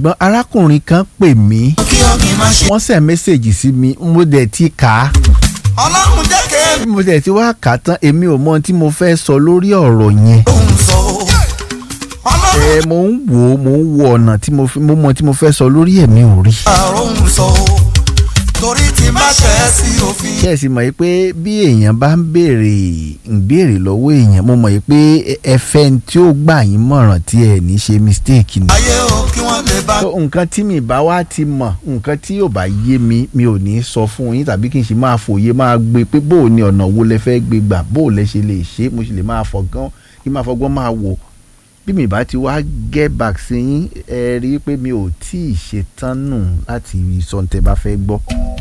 ṣùgbọ́n arákùnrin kan pè mí kí ọ̀gbìn má ṣe. wọ́n sẹ̀ mẹ́sẹ̀gì sí mi mo dẹ̀ ti kà á ọlọ́run jẹ́ kí bí mo dẹ̀ ti wá kà á tán èmi ò mọ ohun tí mo fẹ́ sọ lórí ọ̀rọ̀ yẹn òun sọ o. ọlọ́run ẹ mo ń wò ó mo ń wo ọ̀nà tí mo fi mo mọ tí mo fẹ́ sọ lórí ẹ̀ mi ò rí. àròhùn sọ o. torí tí má ṣe é sí òfin. ṣé ẹ sì mọ̀ yìí pé bí èèyàn bá ń béèrè ń béèrè lọ́wọ́ èèyàn mo mọ̀ yìí pé ẹ fẹ́ tí ó gbà yín mọ̀ràn tí ẹ ní ṣe mistake ni. ayé o kí wọ́n lè bá. tó nǹkan tí mi bá wá ti mọ̀ nǹkan tí yóò bá yé mi mi ò ní sọ fún yín tàbí kí n sì máa fòye máa gbé pé bó o ní ọ̀nà wo lẹ fẹ́ gbé gbà bó o lẹ ṣe lè ṣe mo sì lè máa fọgán kí n máa fọgbọ́n máa wò bí mi bá ti wá get back sí yín ẹ rí i pé mi ò tí ì ṣetán nù láti sọ ní tẹ bá fẹ́ gbọ́.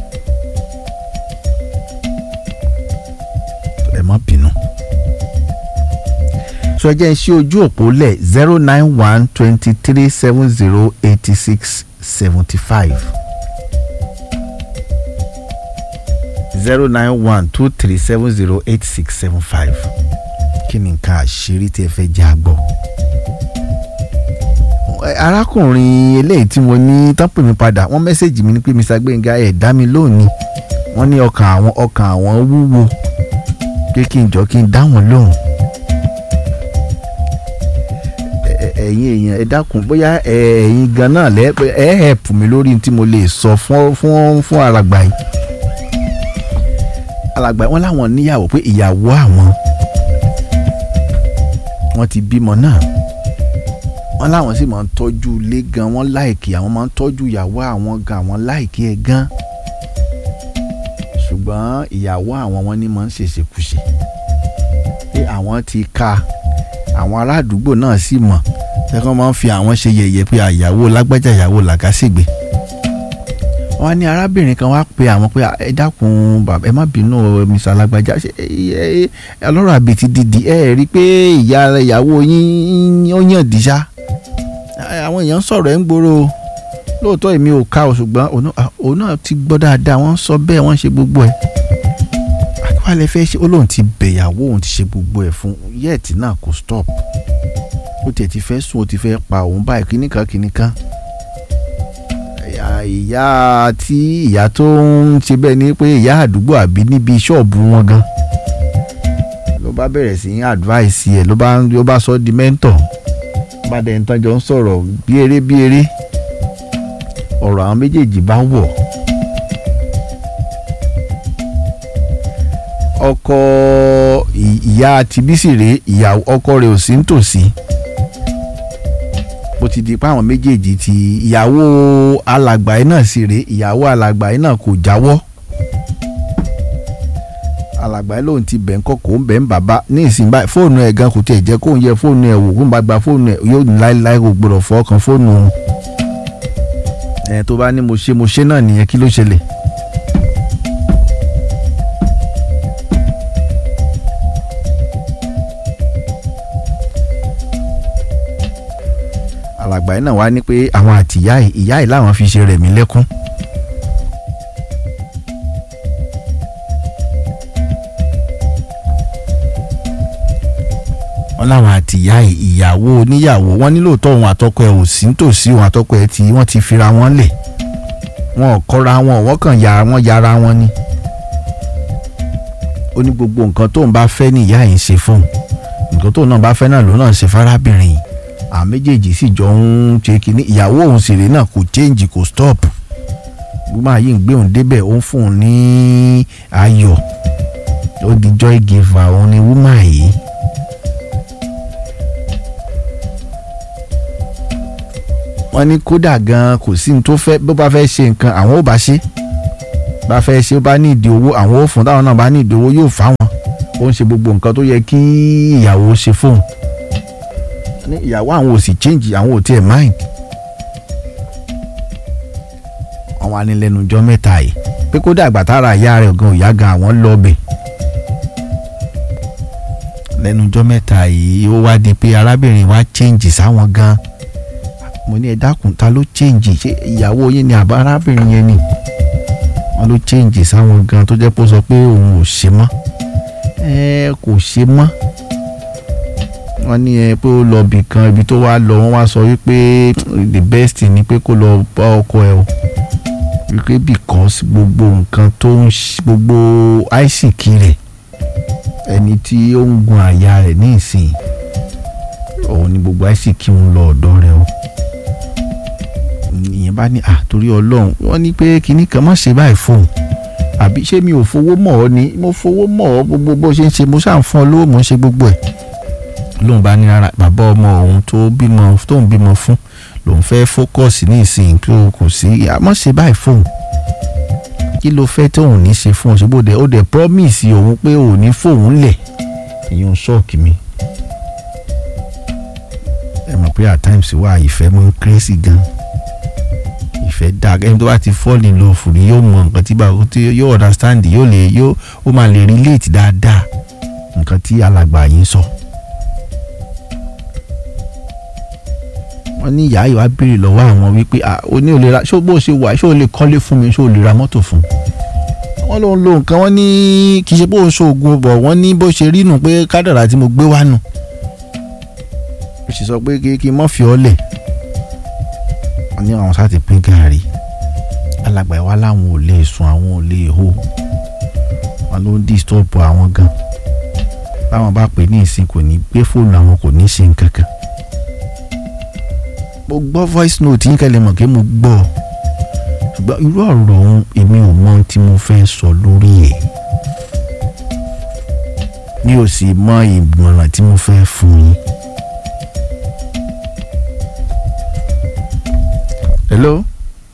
ẹ má bínú. sọ ẹ jẹ́ ń ṣí ojú òpó lẹ̀ zero nine one twenty three seven zero eighty six seventy five zero nine one two three seven zero eight six seven five kí ni nǹkan àṣírí tí ẹ fẹ́ jẹ́ àgbọ̀. Ẹ, arákùnrin eléyìí tí mo ní tán pè mí padà wọ́n mẹ́sẹ̀gì mi ní pé Mr. Gbénga ẹ̀ dá mi lónìí wọ́n ní ọkàn àwọn ọkàn àwọn wúwo pé kí n jọ kí n dá wọn lóhùn. Ẹ- ẹ- ẹ̀yin èèyàn ẹ dákun bóyá ẹ, ẹ̀yin gan náà lẹ́ ẹ hẹ̀pù mi lórí tí mo lè sọ fún fún fún alàgbà yìí. alàgbà yìí wọ́n láwọn níyàwó pé ìyàwó àwọn wọ́n ti bímọ náà wọ́n láwọn sì máa ń tọ́jú ilé gan wọ́n láìkì àwọn máa ń tọ́jú ìyàwó àwọn gan àwọn láìkì ẹ̀ gan ṣùgbọ́n ìyàwó àwọn wọn ní máa ń ṣèṣekúṣe pé àwọn ti ka àwọn ará àdúgbò náà sì mọ̀ ṣẹ́kọ́ máa ń fi àwọn ṣe yẹ̀yẹ́ pé àyàwó lágbájá ìyàwó làkàṣègbè wọ́n á ní arábìnrin kan wá pe àwọn pé ẹ dákun bàbá ẹ má bínú o, Mr. alágbájá ṣe ẹ ẹ ọlọ́rọ̀ àbètí dìdì ẹ rí i pé ìyá ìyàwó yín ó yàn dìṣá àwọn èèyàn sọ̀rọ̀ ẹ̀ ń gbòòrò o. lóòótọ́ èmi ò ká o ṣùgbọ́n òun náà- òun náà ti gbọ́ dáadáa wọ́n sọ bẹ́ẹ̀ wọ́n ṣe gbogbo ẹ̀ àkíwálẹ̀ fẹ́ ṣe ó lóun ti bẹ̀yàwó òun ti ṣe gbogbo ẹ̀ fún yẹ́ẹ̀tì náà kò stop ó tiẹ̀ ti fẹ́ sùn ó ti fẹ́ pa òun báyìí kíníkan kíníkan ìyá- ìyá tí ìyá tó ń ṣe bẹ́ẹ̀ ni pé ìyá àdúgbò àbí níbi ṣọ́ọ̀bù wọn gan ló bá bẹ̀rẹ̀ sí í advice ẹ̀ ló bá ló bá sọ di mentor bá dẹ̀ ń tán jọ ń sọ̀rọ̀ bí eré bí eré ọ̀rọ̀ àwọn méjèèjì bá wọ̀ ọkọ ì- ìyá tibísì rèé ìyá ọkọ rẹ̀ ò sí nítòsí bó ti di pé àwọn méjèèjì ti ìyàwó alàgbà yìí náà sì rèé ìyàwó alàgbà yìí náà kò jáwọ́ alàgbà yìí lòun ti bẹ̀ ń kọ́ kó ń bẹ̀ ń bàbá ní ìsìn báyìí fóònù ẹ̀ gan kò tiẹ̀ jẹ́ kóun yẹ fóònù ẹ̀ wò kó ń bá gba fóònù ẹ̀ yóò ní láéláé kò gbọdọ̀ fọ́ kan fóònù òun ẹ̀ tó bá ní mo ṣe mo ṣe náà nìyẹn kí ló ṣẹlẹ̀. alàgbà yìí náà wá ní pé àwọn àti ìyá yìí ìyá yìí làwọn fi ṣe rẹ̀ mí lẹ́kún. wọ́n láwọn àti ìyá yìí ìyàwó oníyàwó wọ́n ní lóòótọ́ òun àtọkọ ẹ̀ ò sí nítòsí òun àtọkọ ẹ̀ tí wọ́n ti fira wọn lẹ̀ wọn ò kọ́ra wọn wọ́n kàn ya wọn yára wọn ni. ó ní gbogbo nǹkan tóun bá fẹ́ ní ìyá yìí ń ṣe fóun nǹkan tóun náà bá fẹ́ náà lòun náà ń ṣe fárábìnrin yìí àwọn méjèèjì sì jọ ń ṣe kínní ìyàwó òun sì rè náà kò change kò stop gbọ́dọ̀ yìí ń gbé òun débẹ̀ ó ń fún un ní ayọ̀ ó di joy giver òun ni woman yìí. wọ́n ní kódà gan kò sí ní tó fẹ́ bó bá fẹ́ ṣe nǹkan àwọn ò bá ṣe bá fẹ́ ṣe ó bá ní ìdí owó àwọn ò fún táwọn náà bá ní ìdí owó yóò fáwọn ó ń ṣe gbogbo nǹkan tó yẹ kí ìyàwó ṣe fóun ní ìyàwó àwọn ò sì change àwọn ò tiẹ̀ mind. àwọn anilẹ́nujọ́ mẹ́ta yìí pé kó dàgbà tára ìyá rẹ̀ gan ìyá gan àwọn lọ bẹ̀. lẹ́nujọ́ mẹ́ta yìí ó wá di pé arábìnrin wa change sáwọn gan. mo ní ẹ dákun ta ló change ṣé ìyàwó yín ni àbá arábìnrin yẹn ni. wọ́n ló change sáwọn gan tó jẹ́ pé ó sọ pé òun ò ṣe mọ́. ẹ kò ṣe mọ́ wọ́n ní ẹ pé ó lọ bì kan ibi tó wá lọ wọ́n wá sọ wípé the best thing ni pé kó lọ bá ọkọ ẹ o wípé because gbogbo nǹkan tó ń ṣe gbogbo àìsìkí rẹ̀ ẹni tí ó ń gun àyà rẹ̀ ní ìsìn òun ni gbogbo àìsìkí ń lọ ọ̀dọ̀ rẹ̀ o ìyẹn bá ní à torí ọlọ́run wọ́n ní pé kinní kan má ṣe báyìí fóun àbí ṣé mi ò fowó mọ̀ ọ́ ni mo fowó mọ̀ ọ́ gbogbo bó ṣe ń ṣe mo ṣáà ń fún ọ lówó mo ń ṣe gbogbo ẹ̀ lóun bá ní rárá bàbá ọmọ òun tó bímọ tó ń bímọ fún lòun fẹ́ fókọ̀sì ní ìsìn tó kò sí àmọ́ ṣe báyìí fóun kí ló fẹ́ tóun ní ṣe fún ọ ṣe bóde ó dẹ̀ promise òun pé òun ní fóun lẹ̀ ìyẹn ṣọ́ọ̀kì mi ẹ mọ̀ pé at times wà ìfẹ́ mọ́ ń crazy gan ìfẹ́ dáa ẹni tó bá ti fall in love rí yóò mọ nǹkan tí báwo tí yóò understand yóò lè yóò ó máa lè relate dáadáa nǹkan tí alàgbà yìí ń sọ. wọ́n ní ìyá ìwà béèrè lọ́wọ́ àwọn wípé ó ní ò lè ra ṣó bó ṣe wà ṣó o lè kọ́lé fún mi ṣó o lè ra mọ́tò fún. wọ́n ló ń lo nǹkan wọ́n ní kì í ṣe bó ń ṣoògùn bọ̀ wọ́n ní bó ṣe rí nù pé kádàrà tí mo gbé wá nù. ó sì sọ pé kí n mọ́ fi ọ́ lẹ̀ wọ́n ní àwọn sáà ti pín gàárì alàgbà ìwà làwọn ò lè sùn àwọn ò lè hó wọn ló ń disturb àwọn gan báwọn bá pè ní ìsìn kò ní gbé fóònù àwọn kò ní ṣe nǹkan kan mo gbọ́ voice note yín kẹ́lẹ́ mọ̀ kí mo gbọ́ ṣùgbọ́n irú ọ̀rọ̀ ọ̀hún èmi ò mọ ohun tí mo fẹ́ sọ lórí ẹ̀ mi ò sì mọ ìmọ̀ràn tí mo fẹ́ fún yín. hello.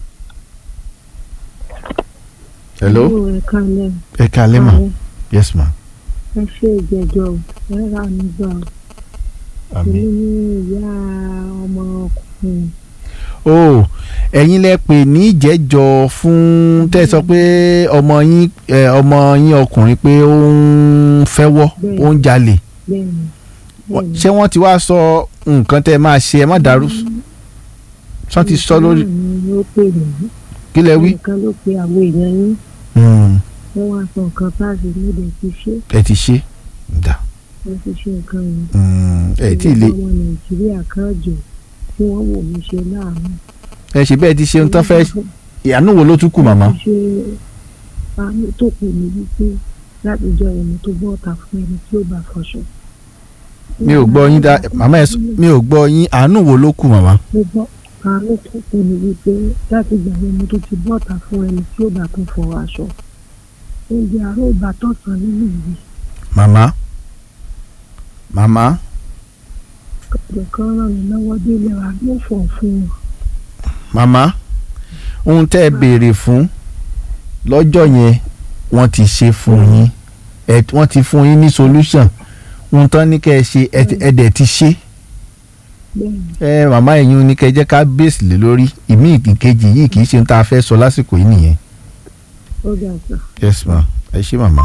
hello. ẹ kálẹ̀. ẹ kálẹ̀ ma yes ma. ẹ ṣe ìjẹjọ ẹ rà nígbà èmi ní ìyá ọmọ ọkùnrin. o ẹ̀yin lẹ pè ní ìjẹ́jọ́ fún tẹ́ ẹ sọ pé ọmọ yín ọmọ yín ọkùnrin pé ó ń fẹ́wọ́ ó ń jalè bẹ́ẹ̀ni bẹ́ẹ̀ni. ṣé wọ́n ti wá sọ nǹkan tẹ́ ẹ máa ṣe ẹ má dàrú sọ ti sọ lórí ẹnìkan ló pè mí kí lẹ wí. ẹnìkan ló pe àwọn èèyàn yín Hmm, wọ́n wá sọ nǹkan táàsì mo dẹ̀ ti ṣe ẹ ti ṣe dà mo ti ṣe nǹkan yẹn. Hmm, ẹ tí ì lè ọmọ nàìjíríà kan jọ tí wọ́n wò mí ṣe láàánú. ẹ ṣe bẹ́ẹ̀ ti ṣe ń tán fẹ́ ìyànú wo ló tún kù màmá. ṣe àánú tó kù ní wípé láti jọ ẹni tó bọ́ ọ̀tà fún ẹni tí ó bá fọṣọ. mi ò gbọ́ yín dá màmá ẹ sọ- mi ò gbọ́ yín àánú wo ló kù màmá. mo gbọ́ àánú tó kù ní wípé láti gbà ẹni tó ti bọ́ ọ̀tà fún ẹni tí ó bá tún fọ aṣọ. oúnjẹ àárọ̀ ìbátan sàn nínú ìwé màmá màmá ọ̀dọ̀ kan ràn mí lọ́wọ́ délé wa ló fọ̀ fún wọn. màmá ohun tẹ́ ẹ béèrè fún lọ́jọ́ yẹn wọ́n ti ṣe fún yín ẹ wọ́n ti fún yín ní solution ohun tán ní kẹ́ ẹ ṣe ẹ ti- ẹ dẹ̀ ti ṣe bẹ́ẹ̀ni ẹ màmá ẹ̀yin ní kẹ́ ẹ jẹ́ ká bèsì lé lórí ìmí ìkejì yìí kì í ṣe ohun tá a fẹ́ sọ lásìkò yìí nìyẹn. ó dà sàn. yes ma ẹ ṣé màmá.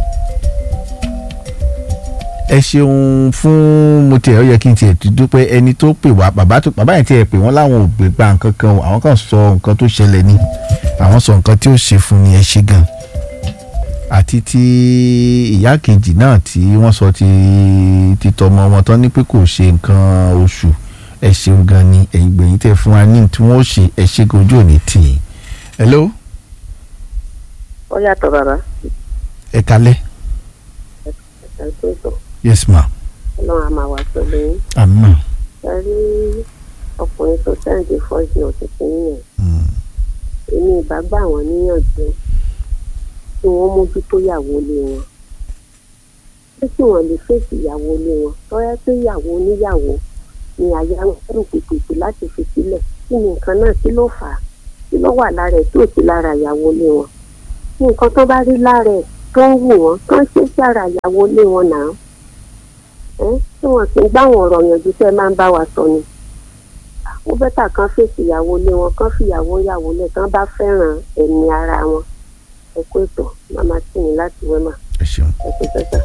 ẹ ṣeun fún mo tiẹ̀ ó yẹ kí n tiẹ̀ ti dúpẹ́ ẹni tó pè wá bàbá tó bàbá yẹn tiẹ̀ pè wọ́n láwọn ò gbé gba nǹkan kan o, àwọn kan sọ nǹkan tó ṣẹlẹ̀ ni àwọn sọ nǹkan tí ó ṣe fún ni ẹ ṣe gan àti ti ìyá kejì náà tí wọ́n sọ ti ti tọmọ wọn tán ní pé kò ṣe nǹkan oṣù ẹ ṣeun gan ni ẹ̀yin gbẹ̀yìn tẹ̀ fún wa ní tí wọ́n ṣe ẹ ṣe gojú òní tì í. hello ó yàtọ̀ bàbá ẹ kalẹ́ ẹ̀sìn ètò yes ma ọlọ́run a máa wà pẹ̀lú yín àmín. ẹ rí ọkùnrin tó sẹ́ǹdì fọ́ọ̀sì òtítì yẹn Mm. èmi ìbá gbà wọ́n níyànjú kí wọ́n mójútó ìyàwó ilé wọn pé kí wọ́n lè fèsì ìyàwó ilé wọn tọ́yẹ́ pé ìyàwó oníyàwó ni àyà ń rò pèpèpè láti fi sílẹ̀ kí ni nǹkan náà kí ló fà á kí ló wà lára ẹ̀ tí ò sí lára ìyàwó ilé wọn nǹkan tó bá rí lára ẹ̀ tó ń wù wọ́n tó ń ṣe sí ara ìyàwó ilé wọn náà ẹ́ tí wọ́n sì ń gbá àwọn ọ̀rọ̀ yànjú tẹ́ máa ń bá wa sọ ni ó bẹ́tà kan fèsì ìyàwó ilé wọn kan fìyàwó ìyàwó lẹ̀ tán bá fẹ́ràn ẹ̀mí ara wọn ẹ kó ètò màmá tì mí láti wẹ́mà ẹ ṣeun. ẹ kó tẹ́tà.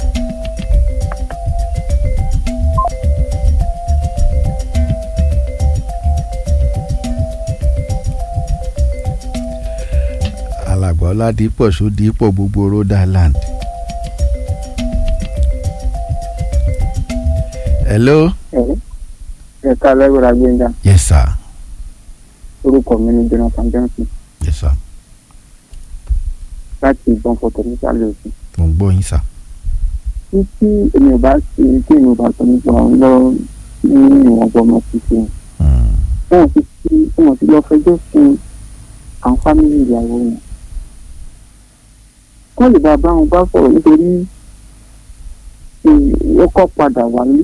alàgbà ọládìpọ̀ sódìpọ̀ gbogbo rhode island. hello ẹ̀ka lẹ́gbẹ̀rẹ́ gbẹ̀ngà yes sir orúkọ mi ní jonathan johnson yes sir láti ìbọn fọtò nísàlẹ̀ òsì. mo ń gbọ́ yín sir. tí tí èmi ò bá ṣe tí èmi ò bá sọ nípa ọ̀hún lọ ní ìwọ̀n gbọmọ ṣíṣe Hmm. wọn ti fi wọn ti lọ fẹjọ́ fún àwọn fámìlì ìyàwó wọn. wọ́n lè bá bá wọn bá sọ̀rọ̀ nítorí ó kọ́ padà wálé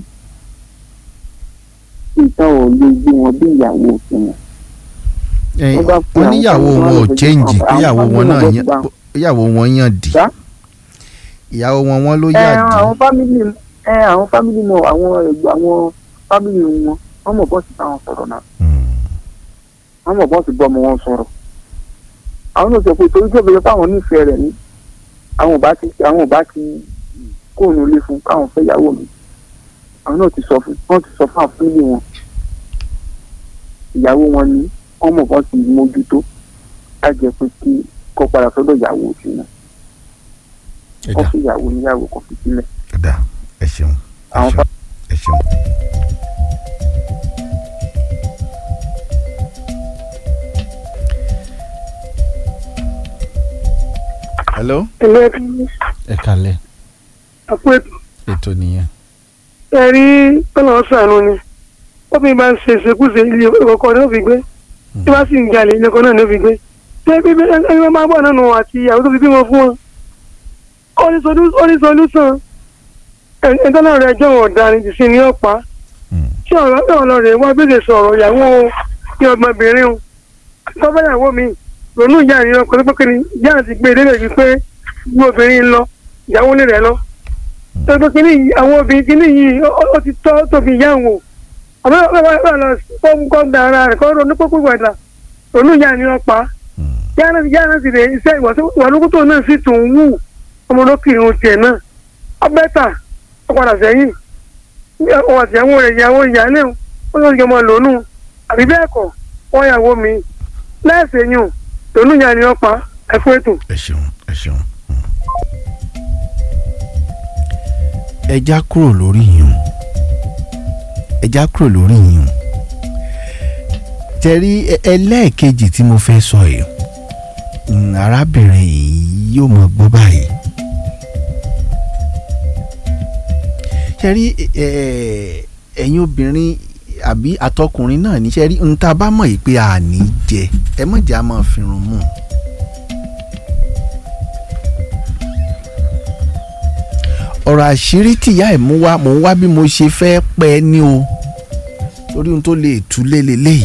ìta ò lè gbé wọn bí ìyàwó òfin wọn. Eh, Wọ́n bá fi wọ́n àwọn níyàwó family wọn ò wọn change àwọn kíyàwó wọn family náà wọn yàn gbà. ìyàwó wọn yàn dì Ṣá? ìyàwó wọn wọn ló ẹ yà dì àwọn fámìlì ẹ àwọn fámìlì mọ àwọn ẹgbẹ́ àwọn fámìlì wọn wọ́n mọ̀ bọ́ọ̀sì táwọn sọ̀rọ̀ náà Hmm. wọ́n mọ̀ bọ́ọ̀sì bọ́ ọmọ wọn sọ̀rọ̀ àwọn náà sọ pé torí pé bẹ́ẹ̀ fáwọn nífẹ̀ẹ́ rẹ̀ ní àwọn ò bá ti àwọn ò bá ti kóònù ilé fún káwọn fẹ́ yàwó mi àwọn náà ti sọ fún wọ́n ti sọ fún àwọn fámìlì wọn ìyàwó wọn ni wọ́n mọ̀ bọ́ọ̀sì mójútó lájẹ pé kí kó padà sọ́dọ̀ ìyàwó òsì náà ẹ kó dá fi ìyàwó níyàwó kó fi sílẹ̀ ẹ dá ẹ ṣeun ẹ Àwọn ṣeun ẹ ṣeun. hello ẹlẹ́rìí ẹ kalẹ̀ àpò ètò ètò nìyẹn. ẹ̀rí ọ̀nà ọ̀sánú ni obìnrin bá ń ṣe ìṣekúṣe ilé ọkọ ní òfin gbé tí wọ́n sì ń jalè ilé ọkọ náà ní òfin gbé ṣé bíbí ẹni wọ́n máa bọ̀ nínú àti ìyàwó tó fi bímọ fún wọn ó ní solú- ó ní solúsàn ẹni tó náà rẹ̀ ẹjọ́ wọn ọ̀daràn jù sí ní ọ̀pá Hmm. tí ọ̀rọ̀ náà lọ rẹ̀ wá bèèrè sọ̀rọ̀ ìyàwó ní ọmọbìnrin o tọ́fẹ́ ìyàwó mi ronú ìyá rẹ̀ lọ pẹ̀lú pé ìyá àti gbé délé bíi pé gbé obìnrin lọ ìyàwó lè rẹ̀ lọ tọ́jú kínní yìí àwọn obìnrin kínní yìí ó- ó- ó ti tọ́ tóbi ìyá wò àmọ́ ọ̀rọ̀ lọ fọ́ọ̀mù kọ́ gba ara rẹ̀ kọ́ ronú pípé gbàdà ronú ìyá ni wọ́n pa Hmm. ìyá náà ìyá náà sì rè iṣẹ́ ìwàlúkútó náà sì tún wù ọmọdókìrin tiẹ̀ náà ọbẹ̀ tà ó padà sẹ́yìn ọwọ́ àtìyàwó rẹ̀ ìyàwó ìyáálé ó ló ń jọmọ lónú àbí bẹ́ẹ̀ kọ́ wọ́n yàwó mi lẹ́ẹ̀sẹ̀ yùn lónú ìyá ni wọ́n pa ẹ̀fọ́ ètò. ẹ ṣeun ẹ ṣeun. Hmm. ẹ já kúrò lórí yìnyín ẹ já kúrò lórí yìnyín tẹ̀rí ẹ- ẹlẹ́ẹ̀kejì tí mo fẹ́ sọ yìí mm, arábìnrin yìí yóò mọ gbọ́ báyìí tẹ̀rí ẹ- ẹ̀yin obìnrin àbí àtọkùnrin náà ní sẹ́rí ń tá a bá mọ̀ yìí pé a ní jẹ ẹ mọ̀ jẹ́ a máa fi run mú un. ọ̀rọ̀ àṣírí tìyá ẹ̀ mú wá mò ń wá bí mo ṣe fẹ́ pẹ́ ní o torí ohun tó lè tú lélẹ́lẹ́yìí.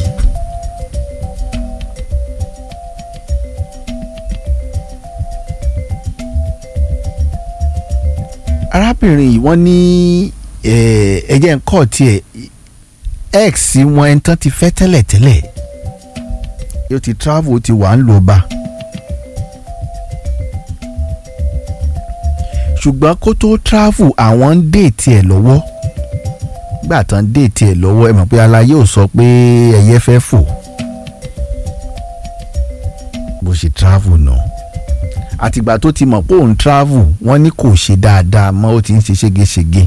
arábìnrin yìí wọ́n ní eh, ẹ̀jẹ̀ ń kọ́ tiẹ̀ x wọn ẹni tán ti fẹ́ tẹ́lẹ̀tẹ́lẹ̀ yóò ti travel ó ti wà ń lò bá. ṣùgbọ́n kó tó travel àwọn ń déètì ẹ̀ lọ́wọ́ gbà tán déètì ẹ̀ lọ́wọ́ ẹ mọ̀ pé alayé ò sọ pé ẹyẹ fẹ́ fò bó ṣe travel náà àtìgbà tó ti mọ̀ pé òun travel wọ́n ní kò ṣe dáadáa mọ́ ó ti ń ṣe ségesège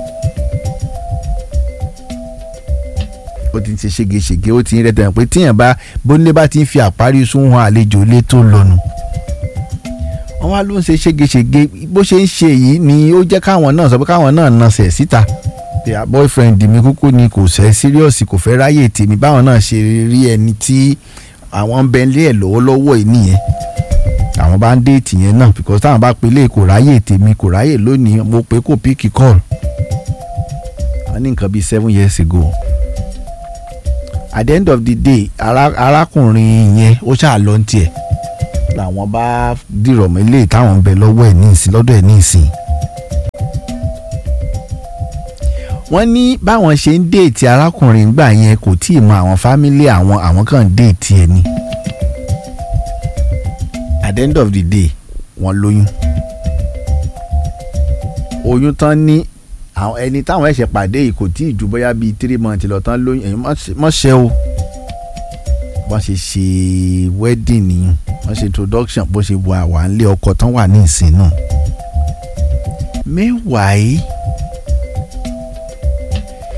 ó ti ń ṣe ségesège ó ti ń rẹ́tẹ̀ pé tíyàn bá bónílé bá ti ń fi àparí sún hàn àlejò ilé tó lọ́nu wọ́n wá ló ń ṣe ségesège bó ṣe ń ṣe yìí ni ó jẹ́ káwọn náà sọ pé káwọn náà nasẹ̀ síta pé à, boyfriend mi kúkú ni kò sẹ́ serious kò fẹ́ ráyè tèmi báwọn náà ṣe rí ẹni tí àwọn ń bẹ lé ẹ̀ lọ́wọ́lọ́wọ́ yìí nìyẹn àwọn bá ń déètì yẹn náà because táwọn bá pelé kò ráyè tèmi kò ráyè lónìí mo pé kò píkì call wọ́n ní nǹkan bíi seven years ago at the end of the day ara- arákùnrin yẹn ó ṣáà lọ ní tiẹ̀ làwọn bá dìrọ̀ mọ́ ilé táwọn ń bẹ lọ́wọ́ ẹ̀ ní ìsìn lọ́dọ̀ ẹ̀ ní ìsìn. wọ́n ní báwọn ṣe ń déètì arákùnrin gbà yẹn kò tí ì mọ àwọn fámílì àwọn àwọn kan ń déètì ẹ̀ ni. at the end of the day wọ́n lóyún. oyún tán ní àwọn ẹni táwọn ẹ̀ṣẹ̀ pàdé yìí kò tí ì ju bóyá bíi three months lọ tán lóyún ẹ̀yin mọ̀ ṣẹ́ o bọ́n ṣe ṣe wedding nìyẹn wọ́n ṣe introduction bó ṣe wà wà nílé ọkọ tán wà ní ìsìn náà. meanwhile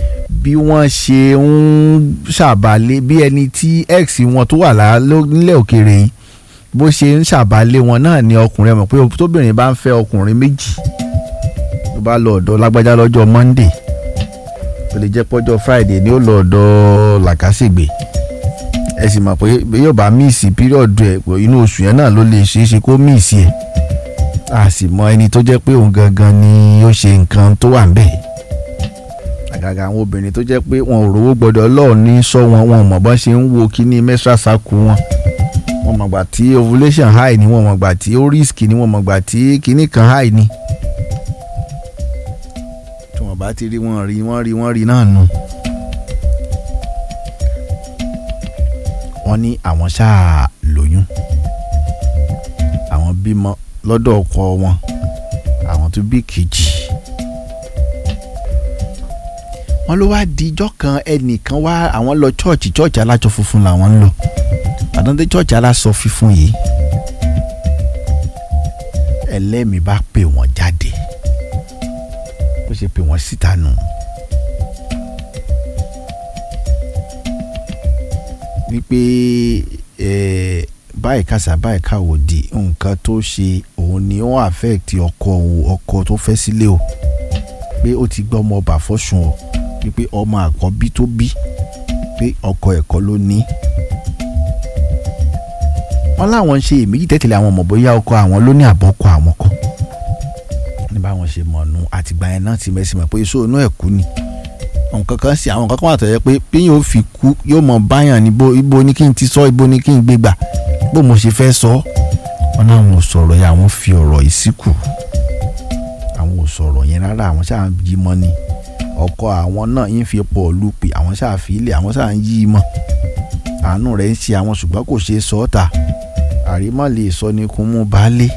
bí wọ́n ṣe ń ṣàbálẹ̀ bí ẹni tí ex wọn tó wà lá- ló- nílẹ̀ òkèèrè yìí bó ṣe ń ṣàbálẹ̀ wọn náà ni ọkùnrin ẹ mọ̀ pé tóbìnrin bá ń fẹ́ ọkùnrin méjì tó bá lọ ọ̀dọ̀ lágbájá lọ́jọ́ monday ó lè jẹ́ pọ́jọ́ friday ni ó lọ ọ̀dọ̀ làkàṣègbè ẹ sì mọ̀ pé bí yóò bá míìsì píríọ̀dù ẹ̀ pé inú oṣù yẹn náà ló lè ṣeé ṣe kó míìsì ẹ̀ a sì mọ ẹni tó jẹ́ pé òun gangan ni ó ṣe nǹkan tó wà ń bẹ̀ àgàgà àwọn obìnrin tó jẹ́ pé wọn ò rówó gbọ́dọ̀ lọ́ọ̀ ní sọ wọn wọn ò mọ̀ bọ́n ṣe ń wo kíní menstrual cycle wọn wọn mọ̀ gbà tí ovulation high ni wọn mọ̀ gbà tí ó risk ni wọn mọ̀ gbà tí kíní kan high ni tí wọn bá ti rí wọn rí wọn rí wọn rí náà nù. wọ́n ní àwọn ṣáà lóyún àwọn bímọ lọ́dọ̀ ọkọ wọn àwọn tó bí kejì wọ́n ló wá di ijọ́ kan ẹnìkan wá àwọn lọ chọ́ọ̀chì chọ́ọ̀chì alájọ funfun làwọn ń lọ àdánté chọ́ọ̀chì aláṣọ fífún yìí ẹlẹ́mìí bá pè wọ́n jáde bó ṣe pè wọ́n síta nù. wípé ẹ báyìí kàṣà báyìí káwò di nǹkan tó ṣe òun ni ó affect ọkọ òun ọkọ tó fẹ́ sílé o pé ó ti gbọ́ ọmọ ọba fọ́sùn o wípé ọmọ àkọ́bí tó bí pé ọkọ ẹ̀kọ́ ló ní. wọ́n láwọn ń ṣe èméjì tẹ́tẹ̀lé àwọn ọmọ bóyá ọkọ àwọn ló ní àbọ̀kọ àwọn kan ní báwọn ṣe mọ̀ nù àtìgbà yẹn náà ti mẹ́sì mọ̀ pé iṣó inú ẹ̀ kú ni nǹkan kan sí àwọn nǹkan kan wà tó yẹ pé bí yóò fi kú yóò mọ báyàn níbo ibo ni kí n ti sọ ibo ni kí n gbé gbà bó mo ṣe fẹ́ sọ wọn náà wọn ò sọ̀rọ̀ yẹn àwọn fi ọ̀rọ̀ yìí síkù àwọn ò sọ̀rọ̀ yẹn rárá àwọn ṣáà ń yí mọ́ ni ọkọ àwọn náà ń fi pọ̀ lùpì àwọn ṣáà fi ilé àwọn ṣáà ń yí mọ́ àánú rẹ̀ ń ṣe àwọn ṣùgbọ́n kò ṣeé sọ ọ́ ta àrímọ́ lè sọ ni kò mú baálé